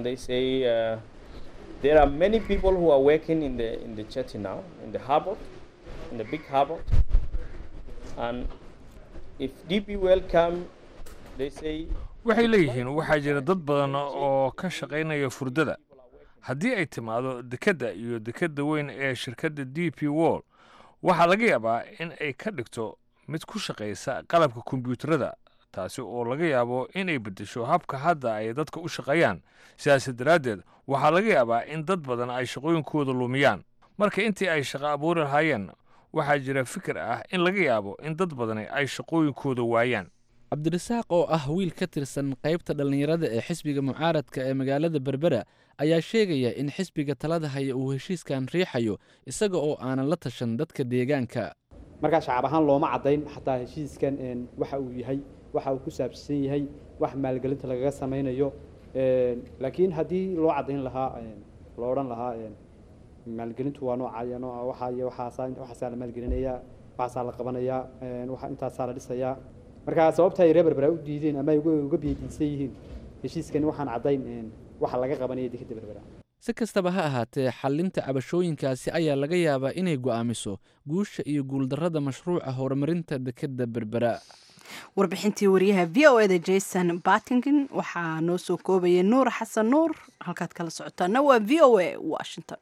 There are many people who are working in the in the jetty now, in the harbor, in the big harbor. And if DP well come, they say waxay leeyihiin waxaa jira dad badan oo ka shaqaynaya furdada haddii ay timaado dekedda iyo dekedda weyn ee shirkadda d p wall waxaa laga yaabaa in ay ka dhigto mid ku shaqaysa qalabka kombiyuutarada taasi oo laga yaabo inay beddesho habka hadda ay dadka u shaqeeyaan sidaas daraaddeed waxaa laga yaabaa in dad badan ay shaqooyinkooda lumiyaan marka intii ay shaqo abuuri lahaayeen waxaa jira fikir ah in laga yaabo in dad badani ay shaqooyinkooda waayaan cabdirasaaq oo ah wiil ka tirsan qaybta dhallinyarada ee xisbiga mucaaradka ee magaalada berbera ayaa sheegaya in xisbiga talada haya uu heshiiskan riixayo isaga oo aanan la tashan dadka deegaanka markaa shacab ahaan looma caddayn xataa heshiiskan waxa uu yahay waxa uu ku saabsan yahay wax maalgelinta lagaga samaynayo laakiin haddii loo caddayn lahaa loo odhan lahaa maalgelintu waa noocaya nooca waxaa iyo waxaasaa waxaasaa la maalgelinayaa waxaasaa la qabanayaa waxa intaasaa la dhisayaa marka sababta ay reer berbera u diideen ama ay uga biyadiisan yihiin heshiiskani waxaan caddayn waxa laga qabanaya dekedda berbera si kastaba ha ahaatee xallinta cabashooyinkaasi ayaa laga yaabaa inay go'aamiso guusha iyo guuldarrada mashruuca horumarinta dekedda berbera warbixintii wariyaha v o eda jason battington waxaa noo soo koobayay nuur xasan nuur halkaad kala socotaana waa v o a washington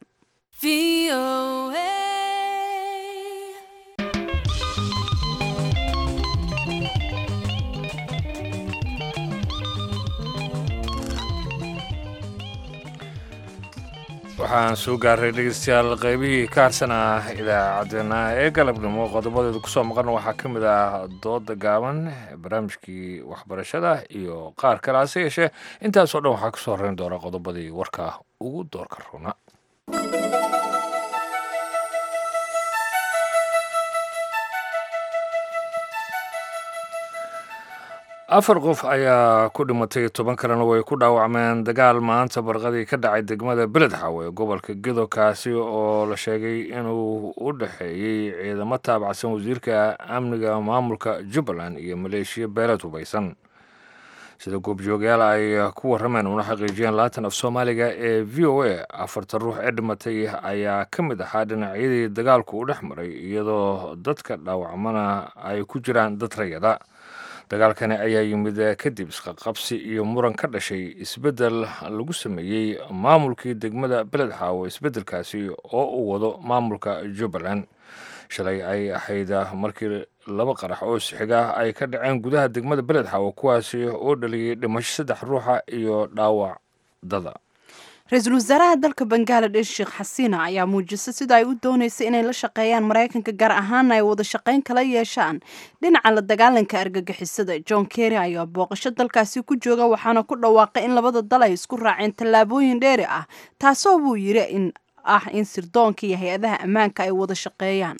waxaan soo gaaray dhegeystayaal qaybihii ka harsanaa idaacaddeenna ee galabnimo qodobadeedu kusoo maqan waxaa ka mid ah dooda gaaban barnaamijkii waxbarashada iyo qaar kale hase yeeshee intaasoo dhan waxaa kusoo horeyn doona qodobadii warka ugu doorka runa afar qof ayaa ku dhimatay toban kalena way ku dhaawacmeen dagaal maanta barqadii ka dhacay degmada beledxaw ee gobolka gedo kaasi oo la sheegay inuu u dhexeeyey ciidamo taabacsan wasiirka amniga maamulka jubbaland iyo maleeshiya beeled hubaysan sida goobjoogayaal ay ku warrameen una xaqiijiyeen laatan af soomaaliga ee v o a afartan ruux ee dhimatay ayaa ka mid ahaa dhinacyadii dagaalku u dhex maray iyadoo dadka dhaawacmana ay ku jiraan dad rayada dagaalkani ayaa yimid kadib isqaqabsi iyo muran ka dhashay isbeddel lagu sameeyey maamulkii degmada beledxaawo isbeddelkaasi oo uu wado maamulka jubbaland shalay ay ahayd markii laba qarax oo sixiga ay ka dhaceen gudaha degmada beledxaawo kuwaasi oo dhaliyey dhimasho saddex ruuxa iyo dhaawac dada ra-iisul wasaaraha dalka bangaladesh sheekh xasiina ayaa muujisay sida ay u dooneysay inay la shaqeeyaan maraykanka gaar ahaana ay wada shaqayn kala yeeshaan dhinaca la dagaalanka argagixisada john kerry ayaa booqasho dalkaasi ku jooga waxaana ku dhawaaqay in labada dal ay isku raaceen tallaabooyin dheeri ah taasoo buu yiri in ah in sirdoonka iyo hay-adaha ammaanka ay wada shaqeeyaan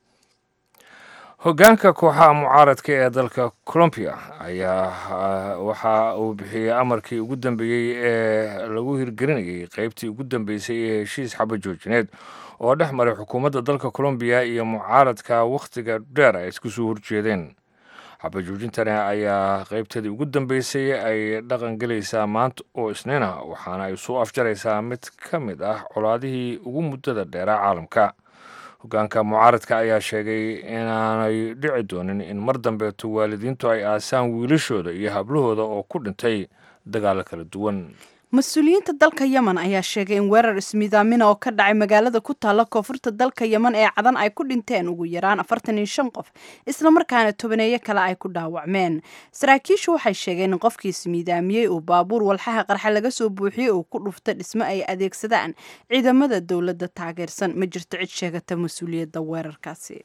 hoggaanka kooxaha mucaaradka ee dalka colombia ayaa waxa uu bixiyey amarkii ugu dambeeyey ee lagu hirgelinayay qeybtii ugu dambeysay ee heshiis xabajoojineed oo dhex maray xukuumadda dalka colombiya iyo mucaaradka wakhtiga dheer ay isku soo horjeedeen xabajoojintani ayaa qeybteedii ugu dambeysay ay dhaqan gelaysaa maanta oo isniina waxaana ay soo afjaraysaa mid ka mid ah colaadihii ugu muddada dheeraa caalamka hoggaanka mucaaradka ayaa sheegay inaanay dhici doonin in mar dambeeto waalidiintu ay aasaan wiilashooda iyo hablahooda oo ku dhintay dagaalo kala duwan mas-uuliyiinta dalka yemen ayaa sheegay in weerar ismiidaamina oo ka dhacay magaalada ku taalla koonfurta dalka yemen ee cadan ay ku dhinteen ugu yaraan afartan iyo shan qof islamarkaana tobaneeyo kale ay ku dhaawacmeen saraakiishu waxay sheegeen in qofkii ismiidaamiyey uu baabuur walxaha qarxa laga soo buuxiyey uu ku dhuftay dhismo ay adeegsadaan ciidamada dowladda taageersan ma jirto cid sheegata mas-uuliyadda weerarkaasi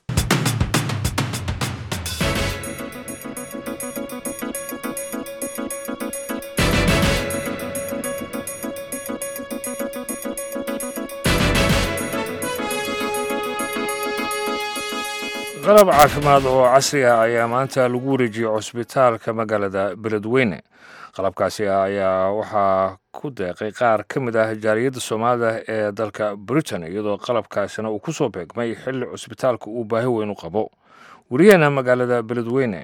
qalab caafimaad oo casri ah ayaa maanta lagu wareejiyey cusbitaalka magaalada beledweyne qalabkaasi ayaa waxaa ku deeqay qaar ka mid ah jaaliyadda soomaalida ee dalka britain iyadoo qalabkaasina uu ku soo beegmay xilli cusbitaalka uu baahi weyn u qabo wariyaheena magaalada beledweyne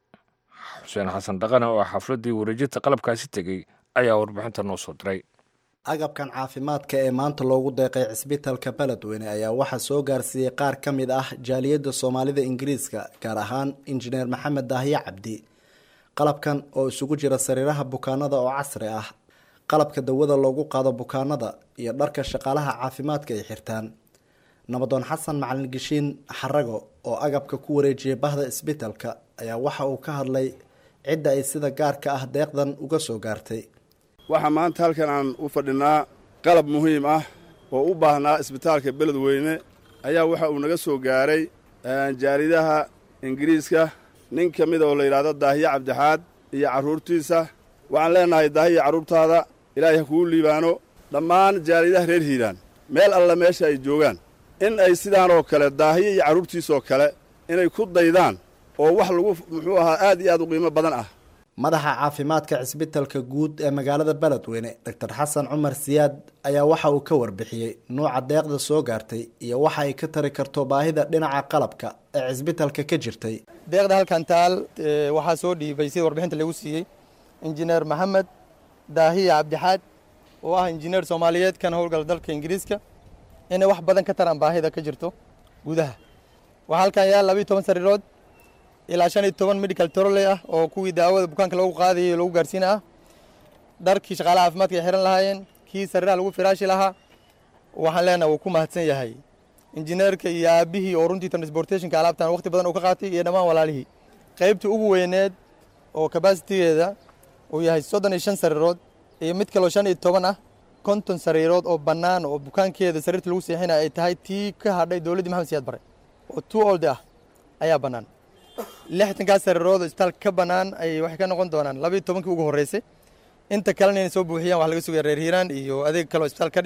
xuseen xasan dhaqane oo xafladdii wareejinta qalabkaasi tegey ayaa warbixinta noo soo diray agabkan caafimaadka ee maanta loogu deeqay cisbitaalka beledweyne ayaa waxaa soo gaarsiiyey qaar ka mid ah jaaliyadda soomaalida ingiriiska gaar ahaan injineer maxamed daahiye cabdi qalabkan oo isugu jira sariiraha bukaanada oo casri ah qalabka dawada loogu qaado bukaanada iyo dharka shaqaalaha caafimaadka ay xirtaan nabadoon xasan macalin geshiin xarago oo agabka ku wareejiyay bahda isbitaalka ayaa waxa uu ka hadlay cidda ay sida gaarka ah deeqdan uga soo gaartay waxaa maanta halkan aan u fadhinaa qalab muhiim ah oo u baahnaa isbitaalka beledweyne ayaa waxa uu naga soo gaaray jaaridaha ingiriiska nin ka mid oo la yidhaahdo daahiye cabdixaad iyo carruurtiisa waxaan leennahay daahiya carruurtaada ilaahay ha kugu liibaano dhammaan jaaridaha reer hiiraan meel alla meesha ay joogaan in ay sidaan oo kale daahiye iyo carruurtiisoo kale inay ku daydaan oo wax lagu muxuu ahaa aad iyo aad u qiimo badan ah madaxa caafimaadka cisbitalka guud ee magaalada beledweyne doctor xasan cumar siyaad ayaa waxa uu ka warbixiyey nuuca deeqda soo gaartay iyo waxa ay ka tari karto baahida dhinaca qalabka ee cisbitalka ka jirtay deeqda halkan taal waxaa soo dhiibay sida warbixinta lagu siiyey injineer maxamed daahiya cabdixaad oo ah injineer soomaaliyeed kan howlgala dalka ingiriiska inay wax badan ka taraan baahida ka jirto gudaha waxaa halkan yaal labayo toban sariirood ilaa shan iyo toban medical troley ah oo kuwii daawada bukaanka lagu qaadayay lagu gaarsiina ah dharkii shaqaalaha caafimaadka ay xiran lahaayeen kii sariiraha lagu firaashi lahaa waxaan leenahay wuu ku mahadsan yahay injineerka iyo aabihii oo runtii transportationka alaabtan waqti badan uu ka qaatay iyo dhammaan walaalihii qaybtii ugu weyneed oo kabasitigeeda uu yahay soddon iyo shan sariirood iyo mid kaloo shan iyo toban ah konton sariirood oo bannaan oo bukaankeeda sariirta lagu seexinaya ay tahay tii ka hadhay dowladdii maxamed siyaad bare oo two old ah ayaa bannaan lixtankaas sariirood oo isbitaalka ka bannaan ay waxay ka noqon doonaan labayo tobankii ugu horreysay inta kalena inay soo buuxiyaan wax laga sugaya reer hiiraan iyo adeeg kale oo isbitaal ka dhiman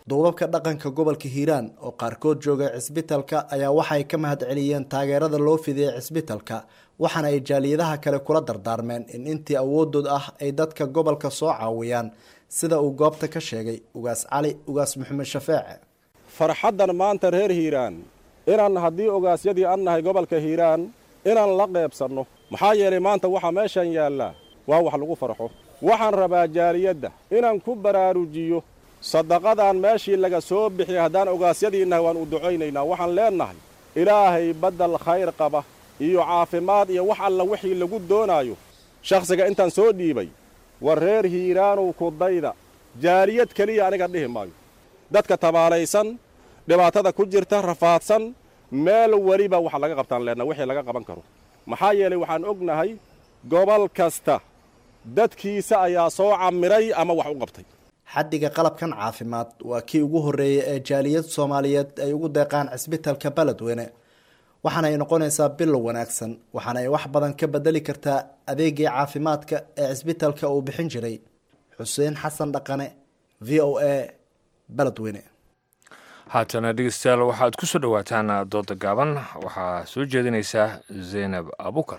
duubabka dhaqanka gobolka hiiraan oo qaarkood joogay cisbitalka ayaa waxay ka mahad celiyeen taageerada loo fidiyey cisbitalka waxaana ay jaaliyadaha kale kula dardaarmeen in intii awoodood ah ay dadka gobolka soo caawiyaan sida uu goobta ka sheegay ugaas cali ugaas maxamed shafeece farxaddan maanta reer hiiraan inaan haddii ogaasyadii an nahay gobolka hiiraan inaan la qeybsanno maxaa yeelay maanta waxaa meeshan yaallaa waa wax lagu farxo waxaan rabaa jaaliyadda inaan ku baraarujiyo sadaqadaan meeshii laga soo bixiyay haddaan ogaasyadii nahay waan u ducaynaynaa waxaan leennahay ilaahay baddal khayr qaba iyo caafimaad iyo wax alla wixii lagu doonaayo shakhsiga intaan soo dhiibay war reer hiiraanow kudayda jaaliyad keliya aniga dhihi maayo dadka tabaalaysan dhibaatada ku jirta rafaadsan meel weliba wax laga qabtaan leenna wixii laga qaban karo maxaa yeelay waxaan ognahay gobol kasta dadkiisa ayaa soo camiray ama wax u qabtay xaddiga qalabkan caafimaad waa kii ugu horreeyay ee jaaliyad soomaaliyeed ay ugu deeqaan cisbitalka beledweyne waxaana ay noqonaysaa bilow wanaagsan waxaana ay wax badan ka bedeli kartaa adeegii caafimaadka ee cisbitalka uu bixin jiray xuseen xasan dhaqane v o a beledweyne haatana dhegeystayaal waxaad ku soo dhowaataan dooda gaaban waxaa soo jeedinaysaa zaynab abukar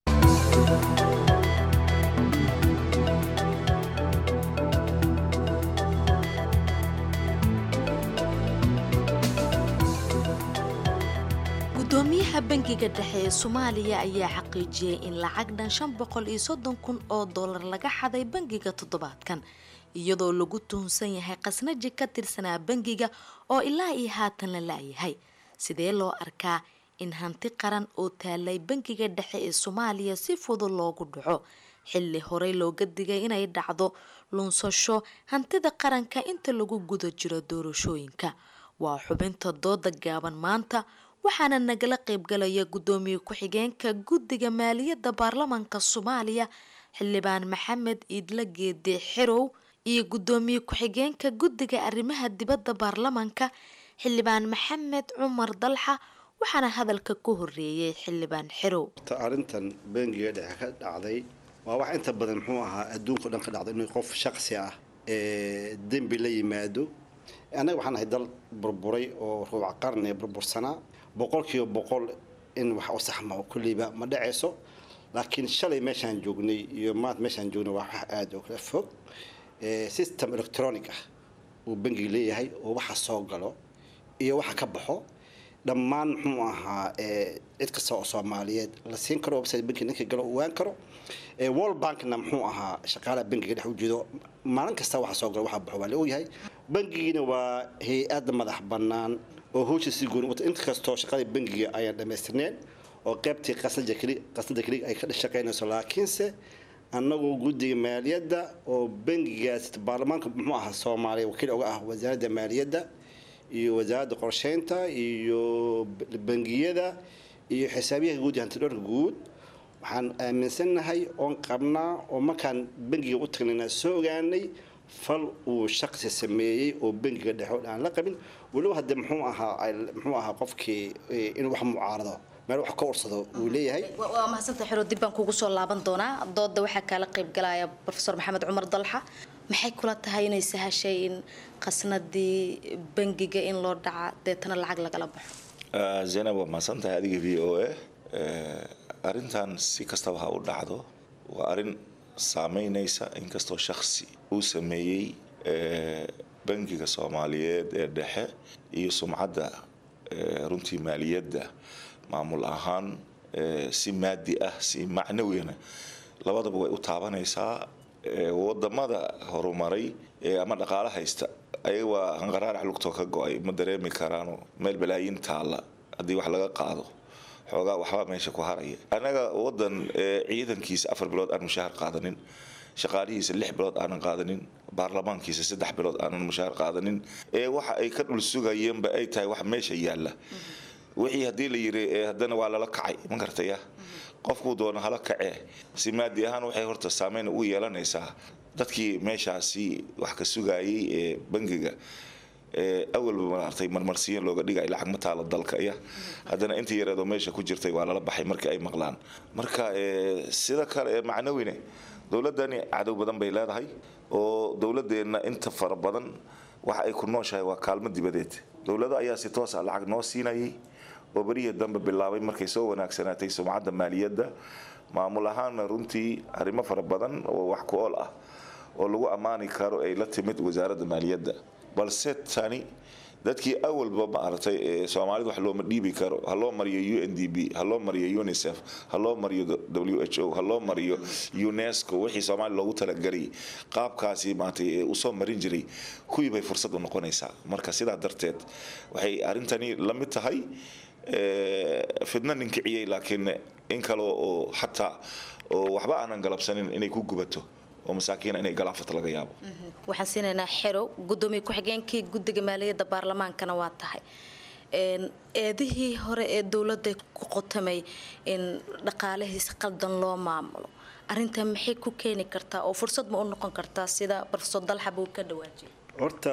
gudoomiyaha bangiga dhexe ee soomaaliya ayaa xaqiijiyey in lacag dhan shan boqol iyo soddon kun oo dollar laga xaday bangiga toddobaadkan iyadoo lagu tuhunsan yahay khasnaji ka tirsanaa bangiga oo ilaa iyo haatan la laayahay sidee loo arkaa in hanti qaran oo taalay bangiga dhexe ee soomaaliya si fudud loogu dhaco xilli horey looga digay inay dhacdo lunsasho hantida qaranka inta lagu guda jiro doorashooyinka waa xubinta dooda gaaban maanta waxaana nagala qaybgalaya gudoomiye ku-xigeenka guddiga maaliyadda baarlamaanka soomaaliya xildhibaan maxamed iidla geede xerow iyo gudoomiye ku-xigeenka guddiga arrimaha dibadda baarlamaanka xildhibaan maxamed cumar dalxa waxaana hadalka ku horeeyay xildhibaan xerow arrintan bangiga dhexe ka dhacday waa wax inta badan muxuu ahaa adduunka o dhan ka dhacday inuu qof shaqsi ah ee dembi la yimaado annaga waxaan ahay dal burburay oo ruuc qarni burbursanaa boqolkiiba boqol in wax u saxma kulleyba ma dhacayso laakiin shalay meeshaan joognay iyo maanta meeshaan joognay waa wax aada oo kala fog system electronic ah uu bangiga leeyahay oo waxa soo galo iyo waxa ka baxo dhammaan muxuu ahaa cid kasta oo soomaaliyeed la siin karo website bankiga ninka galo ogaan karo world bankna muxuu ahaa shaqaalaha bankiga dhex ujeedo maalin kasta waxa soo galo waxa baxo waa la ogyahay bankigiina waa hay-ad madax bannaan oo howsha si gooni wata inta kastoo shaqada bankiga ayaan dhammaystirneen oo qaybtii qasnada keli qasnada keli ay ka shaqaynayso laakiinse annagoo guddiga maaliyadda oo bankigaas baarlamaanka muxuu ahaa soomaaliya wakiil uga ah wasaaradda maaliyadda iyo wasaaradda qorsheynta iyo bangiyada iyo xisaabiyaha guud iyo hantidhoorka guud waxaan aaminsannahay oon qabnaa oo markaan bankiga u tagnayna soo ogaanay fal uu shaqsi sameeyey oo bankiga dhexe aan la qabin weliba hadde muxuu ahaa muxuu ahaa qofkii inuu wax mucaarado meel wax ka ursado uu leeyahay waa mahadsanta xero dib baan kugu soo laaban doonaa dooda waxaa kaala qayb galaya profesor maxamed cumar dalxa maxay kula tahay inay sahashay in qasnadii bangiga in loo dhaca deetana lacag lagala baxo zaynab waa mahadsantahay adiga v o a arrintan si kastaba ha u dhacdo waa arrin saameynaysa inkastoo shaksi uu sameeyey bangiga soomaaliyeed ee dhexe iyo sumcadda runtii maaliyadda maamul ahaan si maadi ah si macnawina labadaba way u taabanaysaa wadamada horumaray ama dhaqaalo haysta ayaga waa hanqaraarax lugtoo ka go-ay ma dareemi karaano meel balaayin taalla haddii wax laga qaado xoogaa waxbaa meesha ku haraya annaga wadan ciidankiisa afar bilood aan mushaahar qaadanin shaqaalihiisa lix bilood aanan qaadanin baarlamaankiisa saddex bilood aanan mushaahar qaadanin ee waxa ay ka dhul sugayeenba ay tahay wax meesha yaalla wixii haddii la yiri haddana waa lala kacay ma gartaya qofkuu doono hala kacee si maadi ahaan waxay horta saameyn u yeelanaysaa dadkii meeshaasi wax ka sugayay ee bangiga awalba maartay marmarsiyan looga dhigay lacag ma taalo dalka ya haddana intii yareedoo meesha ku jirtay waa lala baxay markii ay maqlaan marka sida kale ee macnawine dowladdani cadow badan bay leedahay oo dowladeenna inta fara badan waxa ay ku nooshahay waa kaalmo dibadeed dowlado ayaa si toos ah lacag noo siinayay oo berihii dambe bilaabay markay soo wanaagsanaatay sumcadda maaliyadda maamul ahaanna runtii arrimo fara badan oo wax ku ool ah oo lagu ammaani karo ay la timid wasaaradda maaliyadda balse tani dadkii awalba maaragtay ee soomaalida wax looma dhiibi karo ha loo mariyo u n d b ha loo mariyo unicef ha loo mariyo w h o ha loo mariyo unesco wixii soomaaliya loogu talagelay qaabkaasi maaragtay ee usoo marin jiray kuwii bay fursad u noqonaysaa marka sidaa darteed waxay arrintani la mid tahay fidna ninkiciyey laakiin in kale oo xataa oo waxba aanan galabsanin inay ku gubato oo masaakiina inay galaafata laga yaabo waxaan siinaynaa xerow gudoomiye ku-xigeenkii guddiga maaliyadda baarlamaankana waa tahay eedihii hore ee dowladda ku qotamay in dhaqaalihiis qaldan loo maamulo arinta maxay ku keeni kartaa oo fursad ma u noqon kartaa sida profesor dalxab uu ka dhawaajiyay horta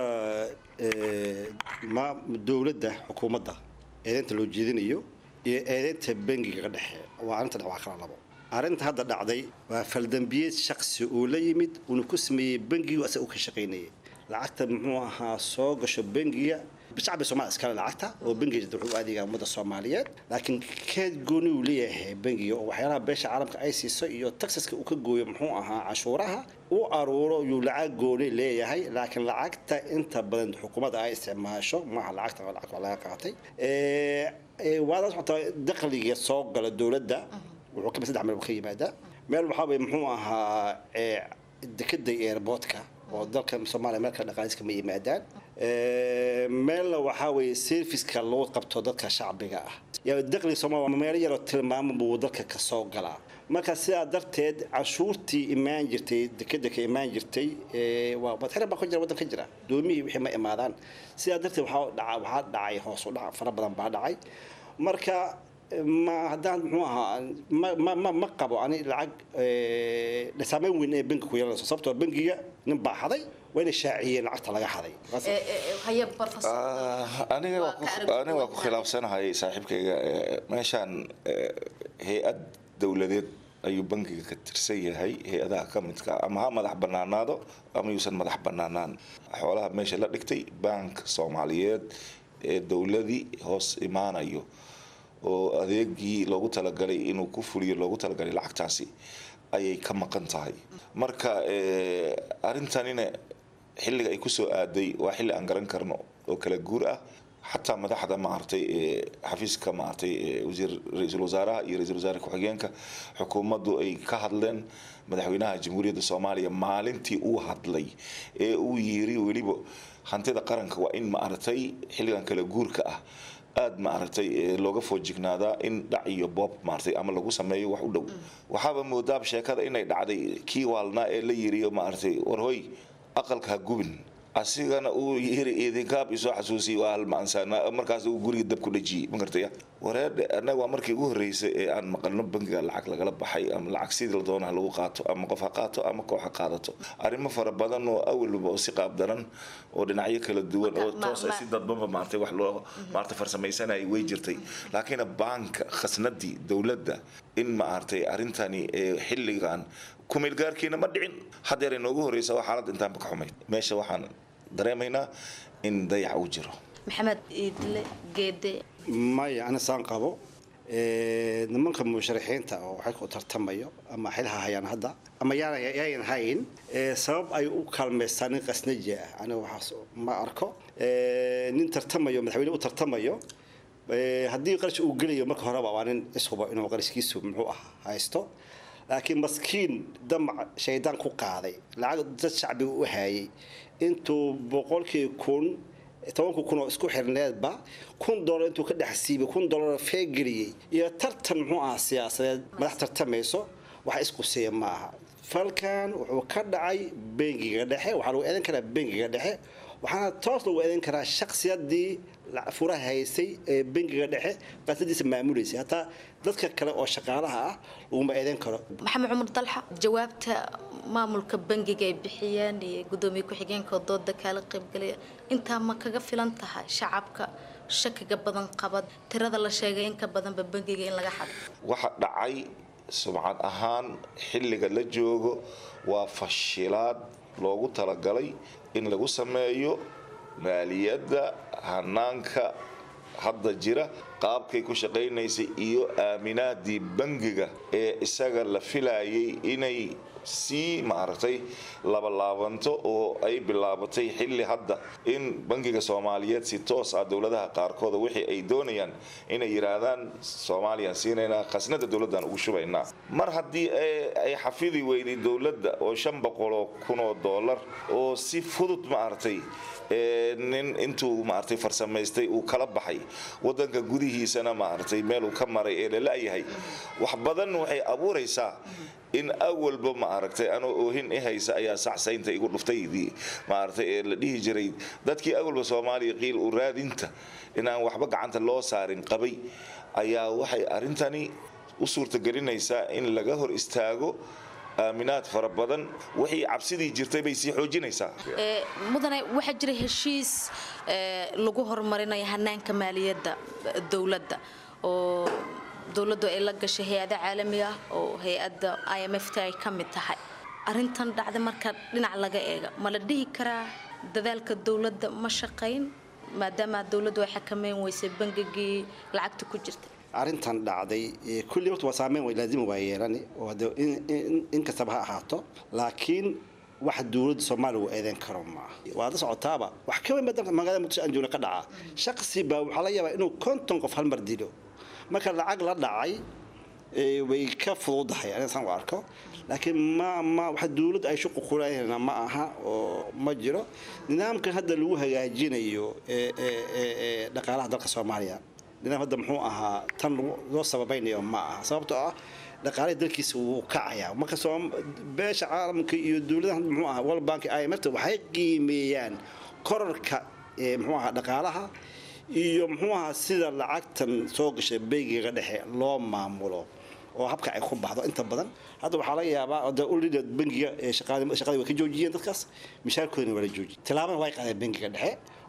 ma dowladda xukuumadda eedeynta loo jeedinayo iyo eedeynta bangiga ka dhexe waa arrinta waa kala labo arrinta hadda dhacday waa faldambiyeed shaksi uu la yimid uuna ku sameeyey bangigu asaga uu ka shaqaynayay lacagta muxuu ahaa soo gasho bangiga shacbi soomaaliya iskale lacagta oo bangiga wuxuu u adeegaa ummadda soomaaliyeed laakiin keed gooni uu leeyahay bangiga oo waxyaalaha beesha caalamka ay siiso iyo taxaska uu ka gooyo muxuu ahaa canshuuraha u aruuro yuu lacag gooni leeyahay laakiin lacagta inta badan xukuumadda ay isticmaasho maaha lacagta waa lacag laga qaatay waadaas xataa dakhliga soo gala dowladda wuxuu kamid saddex meel ka yimaadaa meel waxaa weye muxuu ahaa dekada airportka oo dalka soomaaliya meel kale dhaqaaliska ma yimaadaan meelna waxaa weeye serviceka loo qabto dadka shacbiga ah yaa dakhliga soomaaliya meelo yaroo tilmaamo buu dalka ka soo galaa marka sidaa darteed canshuurtii imaan jirtay dekeda ka imaan jirtay waa badxira baa ku jira waddan ka jira doomihii wixii ma imaadaan sidaa darteed waxaa dhaca waxaa dhacay hoos u dhac fara badan baa dhacay marka ma haddaan muxuu ahaa ma ma ma ma qabo ani lacag saameyn weyn ee bangiga ku yeelanayso sababtoo bangiga nin baa xaday waa inay shaaciyeen lacagta laga xaday aniga waa ku khilaafsanahay saaxiibkayga meeshaan hay-ad dowladeed ayuu bangiga ka tirsan yahay hay-adaha ka midka ama ha madax banaanaado ama yuusan madax banaanaan xoolaha meesha la dhigtay bank soomaaliyeed ee dowladii hoos imaanayo oo adeegii loogu talagalay inuu ku fuliyo loogu talagalay lacagtaasi ayay ka maqan tahay marka arrintanina xilliga ay kusoo aaday waa xilli aan garan karno oo kala guur ah xataa madaxda maaragtay xafiiska maaragtay wasiir ra-iisul wasaaraha iyo ra-iisul wasaare ku-xigeenka xukuumaddu ay ka hadleen madaxweynaha jamhuuriyadda soomaaliya maalintii uu hadlay ee uu yiri weliba hantida qaranka waa in maaragtay xilligan kala guurka ah aada maaragtay looga foojignaadaa in dhac iyo boob maaragtay ama lagu sameeyo wax u dhow waxaaba moodaab sheekada inay dhacday kii waalnaa ee la yiriyo maaragtay war hoy aqalka ha gubin asigana uu yiri idinkaab isoo xasuusiyay waa halmaansaana markaas uu guriga dab ku dhajiyey ma gartaya wareedhe annaga waa markii ugu horreysay ee aan maqalno bangiga lacag lagala baxay ama lacag sidii la doonaha lagu qaato ama qof ha qaato ama koox ha qaadato arrimo fara badan oo awalba oo si qaab daran oo dhinacyo kala duwan oo toos ay si dadbanba maartay wax loo maartay farsamaysanayay way jirtay laakiin baanka khasnadii dowladda in maartay arrintani xilligan kumeelgaarkiina ma dhicin haddeer inoogu horreysa waa xaalad intaanba ka xumayd meesha waxaan dareemaynaa in dayac uu jiro maxamed iidle geede maya ana saan qabo nimanka musharaxiinta oo xilka u tartamayo ama xilha hayaan hadda ama yaayan hayn sabab ay u kaalmaystaan nin qasnaji ah aniga waxaas ma arko nin tartamayo madaxweyne u tartamayo haddii qarash uu gelayo marka horeba waa nin ishuba inuu qarashkiisu muxuu ah haysto laakiin maskiin damac shaydaan ku qaaday lacag dad shacbiga u hayay intuu boqolkii kun tobanka kun oo isku xirneedba kun dolar intuu ka dhex siibay kun dolar feegeliyey iyo tartan muxuu ahaa siyaasadeed madax tartamayso wax isku siiya ma aha falkan wuxuu ka dhacay bengiga dhexe waxaa lagu eedan karaa bengiga dhexe waxaana toos lagu eedan karaa shaksiyadii furaha haysay ee bengiga dhexe qasadiisa maamuleysay hataa dadka kale oo shaqaalaha ah laguma eedan karo maxamed cumar dalxa jawaabta maamulka bangiga ay bixiyeen iyo gudoomiye ku-xigeenka dooda kaala qaybgalaya intaa ma kaga filan tahay shacabka shakiga badan qabad tirada la sheegay in ka badanba bangiga in laga xado waxa dhacay sumcad ahaan xilliga la joogo waa fashilaad loogu talagalay in lagu sameeyo maaliyadda hanaanka hadda jira qaabkay ku shaqaynaysay iyo aaminaadii bangiga ee isaga la filayay inay sii maaragtay labalaabanto oo ay bilaabatay xilli hadda in bangiga soomaaliyeed si toos ah dowladaha qaarkooda wixii ay doonayaan inay yidhaahdaan soomaaliyaan siinaynaa khasnada dowladdan ugu shubaynaa mar haddii ay xafidi weyday dowladda oo shan boqoloo kunoo doolar oo si fudud maaragtay nin intuu maaragtay farsamaystay uu kala baxay wadanka gudihiisana maaragtay meeluu ka maray ee lala-yahay wax badan waxay abuuraysaa in awalba maaragtay anoo oohin i haysa ayaa sacsaynta igu dhuftaydii maaragtay ee la dhihi jiray dadkii awalba soomaaliya qiil u raadinta inaan waxba gacanta loo saarin qabay ayaa waxay arrintani u suurtagelinaysaa in laga hor istaago aaminaad fara badan wixii cabsidii jirtay bay sii xoojinaysaa mudane waxaa jira heshiis lagu horumarinayo hanaanka maaliyadda dowladda oo dowladdu ay la gashay hay-ada caalami ah oo hay-adda i m f t ay ka mid tahay arintan dhacda marka dhinac laga eega ma la dhihi karaa dadaalka dowladda ma shaqayn maadaama dowladdu ay xakameyn weysay bangigii lacagta ku jirta arrintan dhacday kulli horta waa saameyn way laazima waa yeelani oo hade in kastaba ha ahaato laakiin wax dowladda soomaaliya uu eedeyn karo maaha waad la socotaaba wax ka weyn badan magaalada muqdisho aan joogna ka dhaca shaqsi baa waxaa laga yaabaa inuu konton qof hal mar dilo marka lacag la dhacay way ka fududahay aniga saan u arko laakiin ma ma waxa dowladda ay shuqu kuleeyahayna ma aha oo ma jiro nidaamkan hadda lagu hagaajinayo dhaqaalaha dalka soomaaliya nidaam hadda muxuu ahaa tan loo sababaynayo ma aha sababtoo ah dhaqaalaha dalkiisa wuu kacayaa marka beesha caalamka iyo dowladaha muxuu ahaa world bank imfta waxay qiimeeyaan korarka muxuu ahaa dhaqaalaha iyo muxuu ahaa sida lacagtan soo gashay bangiga dhexe loo maamulo oo habka ay ku baxdo inta badan hadda waxaa laga yaabaa ulida bangiga shaqadii way ka joojiyeen dadkaas mishaarkoodina waa la joojiyey tilaabana way qaadeen bangiga dhexe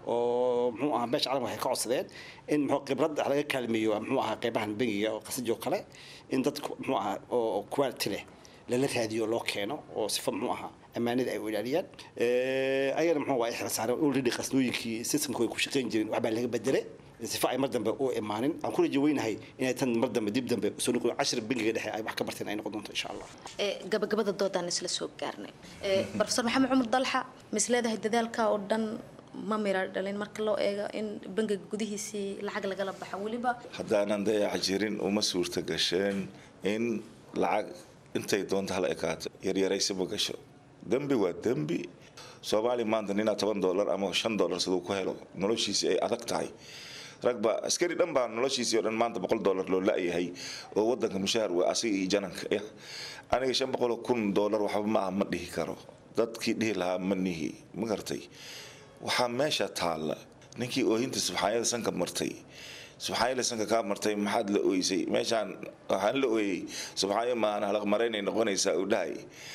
oo muxuu ahaa beesha caalamka waxay ka codsadeen in muxuu khibrad laga kaalmeeyo muxuu ahaa qeybahan bangiga oo qasajoo kale in dad muxuu ahaa oo quality leh lala raadiyo loo keeno oo sifa muxuu ahaa ammaanada ay u ilaaliyaan ayagana muxuu waa ixrasaareen already qasnooyinkii systemka way ku shaqayn jireen waxbaa laga bedelay sifa ay mar dambe u imaanin aan ku rajo weynahay inay tan mar dambe dib dambe soo noqdo cashir bangiga dhexe ay wax ka barteen ay noqon doonto insha allah gabagabada doodaan isla soo gaarnay profesor maxamed cumar dalxa mis leedahay dadaalka oo dhan ma mira dhalin marka loo eego in bangiga gudihiisii lacag lagala baxo weliba haddaanan dayac jirin uma suurta gasheen in lacag intay doonta hala ekaato yaryaraysaba gasho dembi waa dembi soomaaliya maanta ninaa toban doolar ama shan doolar siduu ku helo noloshiisii ay adag tahay ragba askari dhan baa noloshiisii oo dhan maanta boqol doolar loo la-yahay oo wadanka mushahar waa asiga iyo jananka ya aniga shan boqoloo kun doolar waxba ma ah ma dhihi karo dadkii dhihi lahaa ma nihi ma gartay waxaa meesha taalla ninkii oohinta subxaanyada sanka martay subxaanyada sanka kaa martay maxaad la ooysay meeshaan waxaan la ooyey subxaanyo maana halaqmaraynay noqonaysaa uu dhahay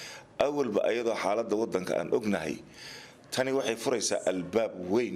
awalba ayadoo xaaladda wadanka aan ognahay tani waxay furaysaa albaab weyn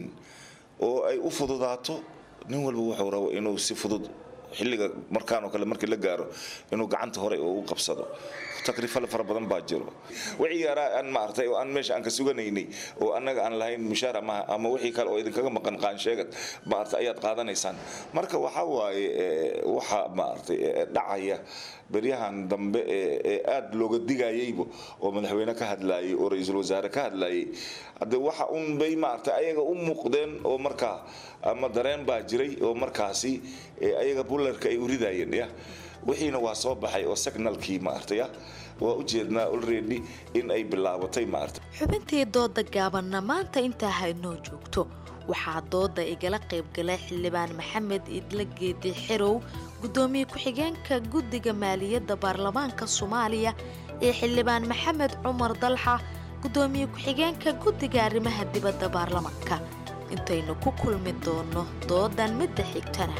oo ay u fududaato nin walba wuxuu rabo inuu si fudud xilliga markaanoo kale markii la gaaro inuu gacanta hore u qabsado takrifale fara badan baa jiro wixii yaraa aan maartay oo aan meesha aan ka suganaynay oo annaga aan lahayn mushaar ama ama wixii kale oo idinkaga maqan qaansheegad maartay ayaad qaadanaysaan marka waxa waaye waxa maartay dhacaya beryahan dambe ee aad looga digayayba oo madaxweyne ka hadlayay oo ra-iisul wasaare ka hadlayay hadde waxa un bay maartay ayaga u muuqdeen oo markaa ama dareen baa jiray oo markaasi ayaga bullarka ay u ridayeen ya wixiina waa soo baxay oo signalkii maartaya waa u jeednaa already in ay bilaabatay maarta xubintii dooda gaabanna maanta intaa haynoo joogto waxaa dooda igala qaybgalay xildhibaan maxamed idla geedi xerow gudoomiye ku-xigeenka guddiga maaliyadda baarlamaanka soomaaliya iyo xildhibaan maxamed cumar dalxa gudoomiye ku-xigeenka guddiga arrimaha dibadda baarlamaanka intaynu ku kulmi doono doodan midda xigtana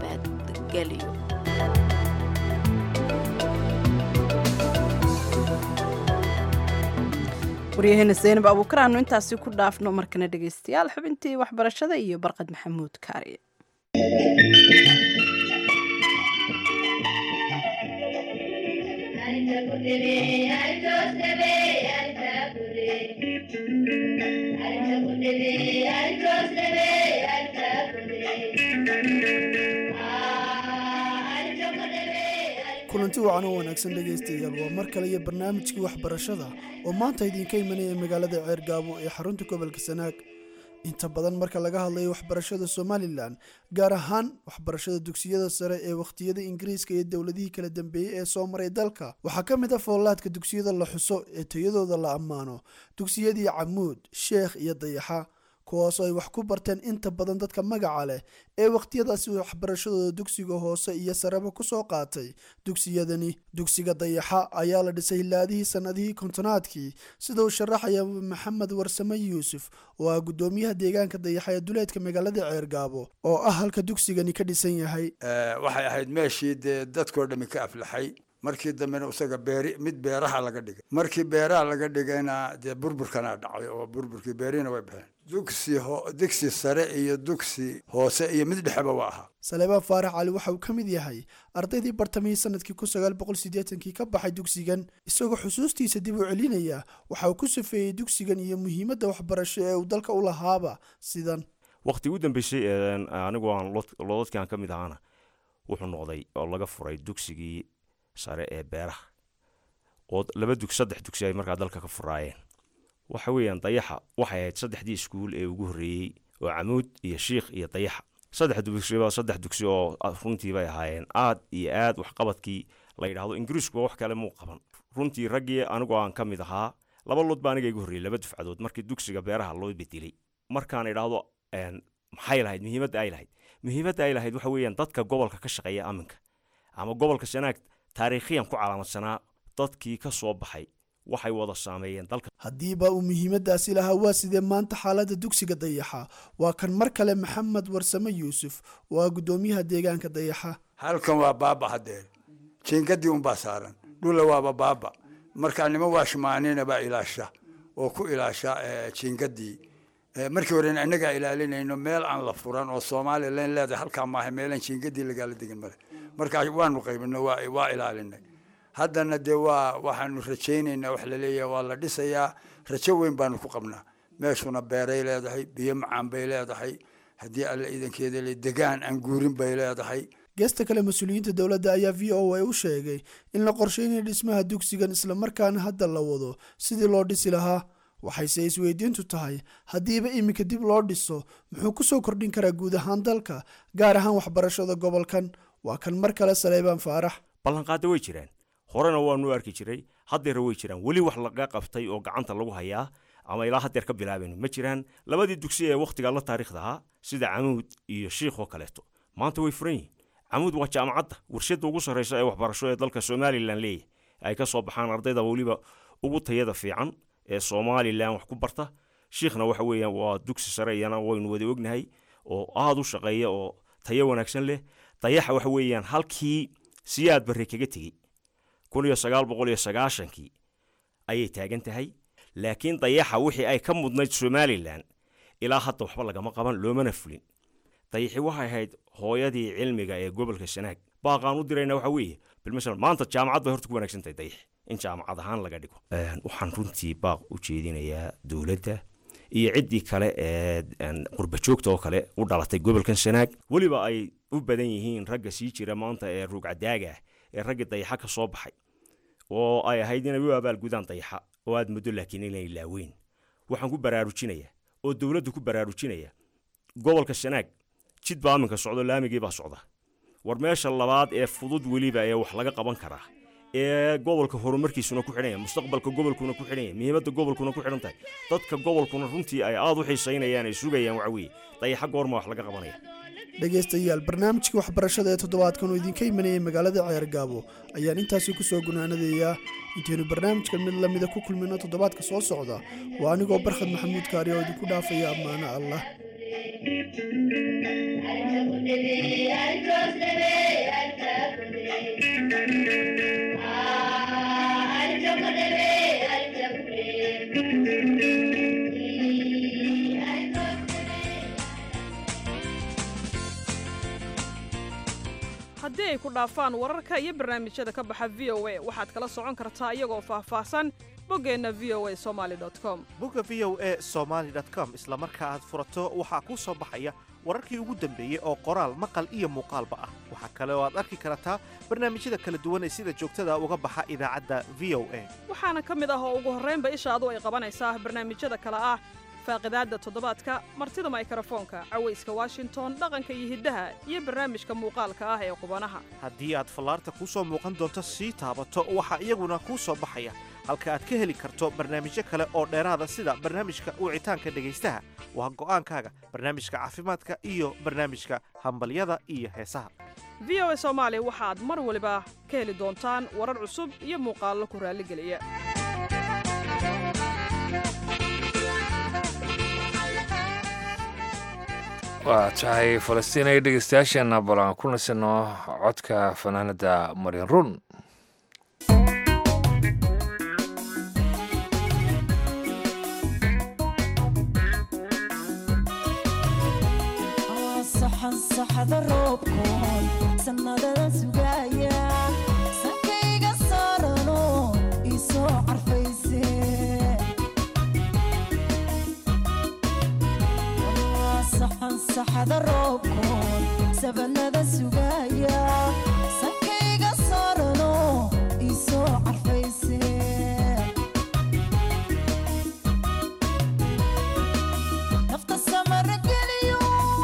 nabadgelyo waryaheena zaynab abuukar aanu intaasi ku dhaafno markana dhegaystayaal xubintii waxbarashada iyo barqad maxamuud kaari Thank you. kulanti wacan oo wanaagsan dhegaystayaal waa mar kale iyo barnaamijkii waxbarashada oo maanta idinka imanaya magaalada ceergaabo ee xarunta gobolka sanaag inta badan marka laga hadlayo waxbarashada somalilan gaar ahaan waxbarashada dugsiyada sare ee wakhtiyada ingiriiska iyo dowladihii kala dambeeyey ee soo maray dalka waxaa ka mid ah foolaadka dugsiyada la xuso ee tayadooda la ammaano dugsiyadii camuud sheekh iyo dayaxa kuwaasoo ay wax ku barteen inta badan dadka magaca leh ee wakhtiyadaasi waxbarashadooda dugsiga hoose iyo sareba kusoo qaatay dugsiyadani dugsiga dayaxa ayaa la dhisay hilaadihii sannadihii kontonaadkii sida uu sharaxaya maxamed warsame yuusuf oo ah guddoomiyaha deegaanka dayaxa ee duleedka magaalada ceergaabo oo ah halka dugsigani ka dhisan yahay waxay ahayd meeshii dee dadkoo dhami ka aflaxay markii dambena isaga beeri mid beeraha laga dhigay markii beeraha laga dhigayna dee burburkana dhacay oo burburkii beerihina way baxeen dugsi ho dugsi sare iyo dugsi hoose iyo mid dhexeba waa ahaa saleebaan faarax cali waxa uu ka mid yahay ardaydii bartamihii sanadkii kun sagaal boqol siddeetankii ka baxay dugsigan isagoo xusuustiisa dib u celinaya waxa uu ku safeeyey dugsigan iyo muhiimadda waxbarasho ee uu dalka u lahaaba sidan waqti u dambeysay anigu aan loodadkii aan ka mid ahaana wuxuu noqday oo laga furay dugsigii sare ee beeraha oo laba dug saddex dugsi ay markaa dalka ka furaayeen waxa weeyaan dayaxa waxay ahayd saddexdii iskuul ee ugu horreeyey oo camuud iyo shiikh iyo dayaxa saddex dugsiba saddex dugsi oo runtii bay ahaayeen aad iyo aad waxqabadkii la yidhaahdo ingiriiskuba wax kale muu qaban runtii raggii anigu aan ka mid ahaa laba lood baa aniga igu horreeyey laba dufcadood markii dugsiga beeraha loo bedelay markaan idhaahdo maxay lahayd muhiimadda ay lahayd muhiimadda ay lahayd waxa weeyaan dadka gobolka ka shaqeeya aminka ama gobolka sanaag taariikhiyan ku calaamadsanaa dadkii ka soo baxay waxay wada saameeyeen dalka haddiiba uu muhiimaddaasi lahaa waa sidee maanta xaaladda dugsiga dayaxa waa kan mar kale maxamed warsame yuusuf oo ah guddoomiyaha deegaanka dayaxa halkan waa baaba haddee jiingadii unbaa saaran dhula waaba baaba markaa nima waashmaanina baa ilaasha oo ku ilaasha jiingadii markii horena innagaa ilaalinayno meel aan la furan oo somalilan leedahay halkaa maaha meelaan jiingadii lagaala degin male markaa waanu qaybino waa ilaalinay haddana dee waa waxaanu rajaynaynaa wax laleeyahay waa la dhisayaa rajo weyn baanu ku qabnaa meeshuna beeray leedahay biyo macaan bay leedahay haddii alla iidankeeda le degaan aan guurin bay leedahay geesta kale mas-uuliyiinta dowladda ayaa v o a u sheegay in la qorsheynaya dhismaha dugsigan islamarkaana hadda la wado sidii loo dhisi lahaa waxayse isweydiintu tahay haddiiba iminka dib loo dhiso muxuu ku soo kordhin karaa guud ahaan dalka gaar ahaan waxbarashada gobolkan waa kan mar kale saleebaan faarax ballanqaada way jiraan horena waanu arki jiray haddeera way jiraan weli wax laga qabtay oo gacanta lagu hayaa ama ilaa haddeer ka bilaabayno ma jiraan labadii dugsi ee wakhtigaa la taariikhda ahaa sida camuud iyo shiikh oo kaleeto maanta way furan yihiin camuud waa jaamacadda warshadda ugu sarraysa ee waxbarasho ee dalka somalilan leeyahay ay ka soo baxaan ardayda weliba ugu tayada fiican ee somalilan wax ku barta shiikhna waxa weeyaan waa dugsi sare iyana waynu wada ognahay oo aada u shaqeeya oo tayo wanaagsan leh dayaxa waxa weeyaan halkii siyaad barre kaga tegey kun iyo sagaal boqol iyo sagaashankii ayay taagan tahay laakiin dayaxa wixii ay ka mudnayd somalilan ilaa hadda waxba lagama qaban loomana fulin dayaxi waxay ahayd hooyadii cilmiga ee gobolka sanaag baaqaan u dirayna waxa weeye bilmasal maanta jaamacad bay horta ku wanaagsan tahay dayaxi in jaamacad ahaan laga dhigo waxaan runtii baaq u jeedinayaa dowladda iyo ciddii kale ee qurbajoogta oo kale u dhalatay gobolkan sanaag weliba ay u badan yihiin ragga sii jira maanta ee ruugcadaaga ah ee raggii dayaxa ka soo baxay oo ay ahayd inay u abaalgudaan dayaxa oo aad muddo laakiin inay laaweyn waxaan ku baraarujinayaa oo dowladdu ku baraarujinaya gobolka sanaag jid baa aminka socdo laamigii baa socda war meesha labaad ee fudud weliba ee wax laga qaban karaa ee gobolka horumarkiisuna ku xidhan yahay mustaqbalka gobolkuna ku xidhan yahay muhiimadda gobolkuna ku xidhan tahay dadka gobolkuna runtii ay aada u xiisaynayaan ay sugayaan waxa weeye dayaxa goorma wax laga qabanaya dhegaystayaal barnaamijkii waxbarashada ee toddobaadkan oo idinka imanayay magaalada ceergaabo ayaan intaasi ku soo gunaanadayaa intaynu barnaamijkan mid lamida ku kulmino toddobaadka soo socda waa anigoo barkhad maxamuud kaari oo idinku dhaafaya ammaano allah haddii ay ku dhaafaan wararka iyo barnaamijyada ka baxa v o a waxaad kala socon kartaa iyagoo faahfaahsan boggeenna v o a somali com bogga v o a somaly com isla marka aad furato waxaa kuu soo baxaya wararkii ugu dambeeyey oo qoraal maqal iyo muuqaalba ah waxaa kale oo aad arki kartaa barnaamijyada kala duwan ee sida joogtada uga baxa idaacadda v o a waxaana ka mid ah oo ugu horraynba ishaadu ay qabanaysaa barnaamijyada kale ah faaqidaadda toddobaadka martida maykrofoonka cawayska washington dhaqanka iyo hiddaha iyo barnaamijka muuqaalka ah ee qubanaha haddii aad fallaarta kuu soo muuqan doonto sii taabato waxaa iyaguna kuu soo baxaya halka aad ka heli karto barnaamijyo kale oo dheeraada sida barnaamijka wicitaanka dhegaystaha waa go'aankaaga barnaamijka caafimaadka iyo barnaamijka hambalyada iyo heesaha v o a soomaali waxaad mar waliba ka heli doontaan warar cusub iyo muuqaallo ku raalligeliya waa tahay falastiin ay dhegeystayaasheenna bal aan ku nasino codka fanaanada marin run saxda roobkoon sannadadan sugaya sankayga saarano isoo carfayse saxan saxda roobkoon sabanada sugaya sankayga saarano isoo carfayse nafta samara geliyo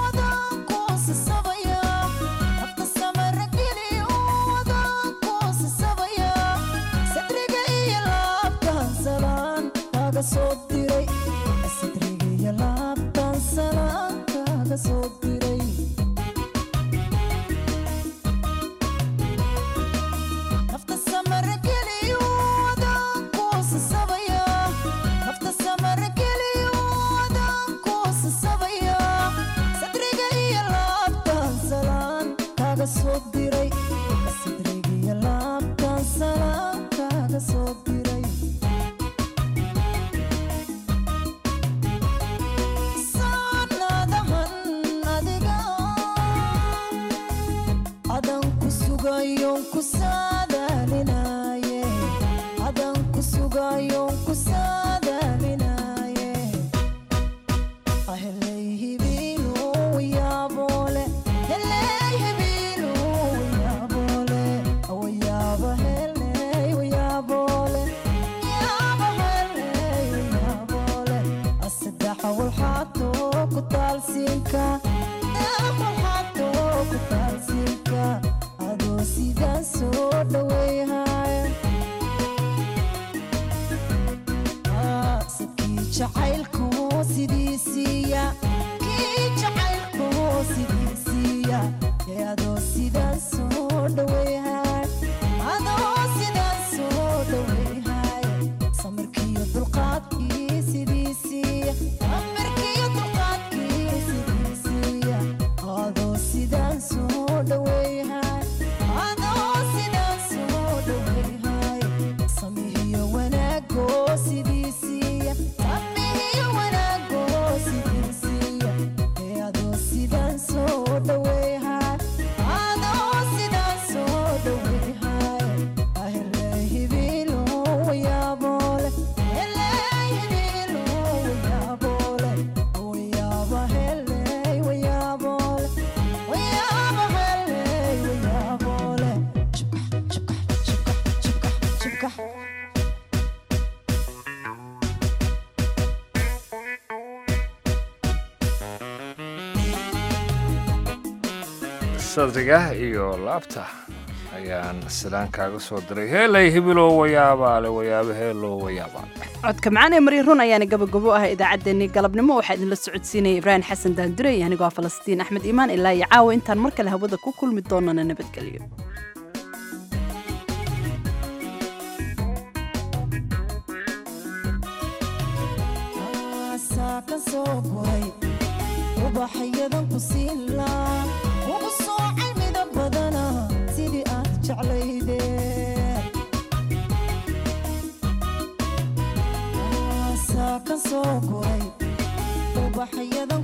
sadriga iyo laabta ayaan sidaan kaaga soo diray heelay hibiloo wayaabaale wayaabo heeloo wayaabaa codka macaan ee mari run ayaana gabagabo ah idaacaddeenii galabnimo waxaa idinla socodsiinaya ibraahim xasan daandure iyo anigoo ah falastiin axmed iimaan ilaa iyo caawa intaan mar kale hawada ku kulmi doonana nabadgelyo ubaxyadan ku siilaa ugu soocay midab badana sidii aad jeclayde saa ka soo guray ubaxyadan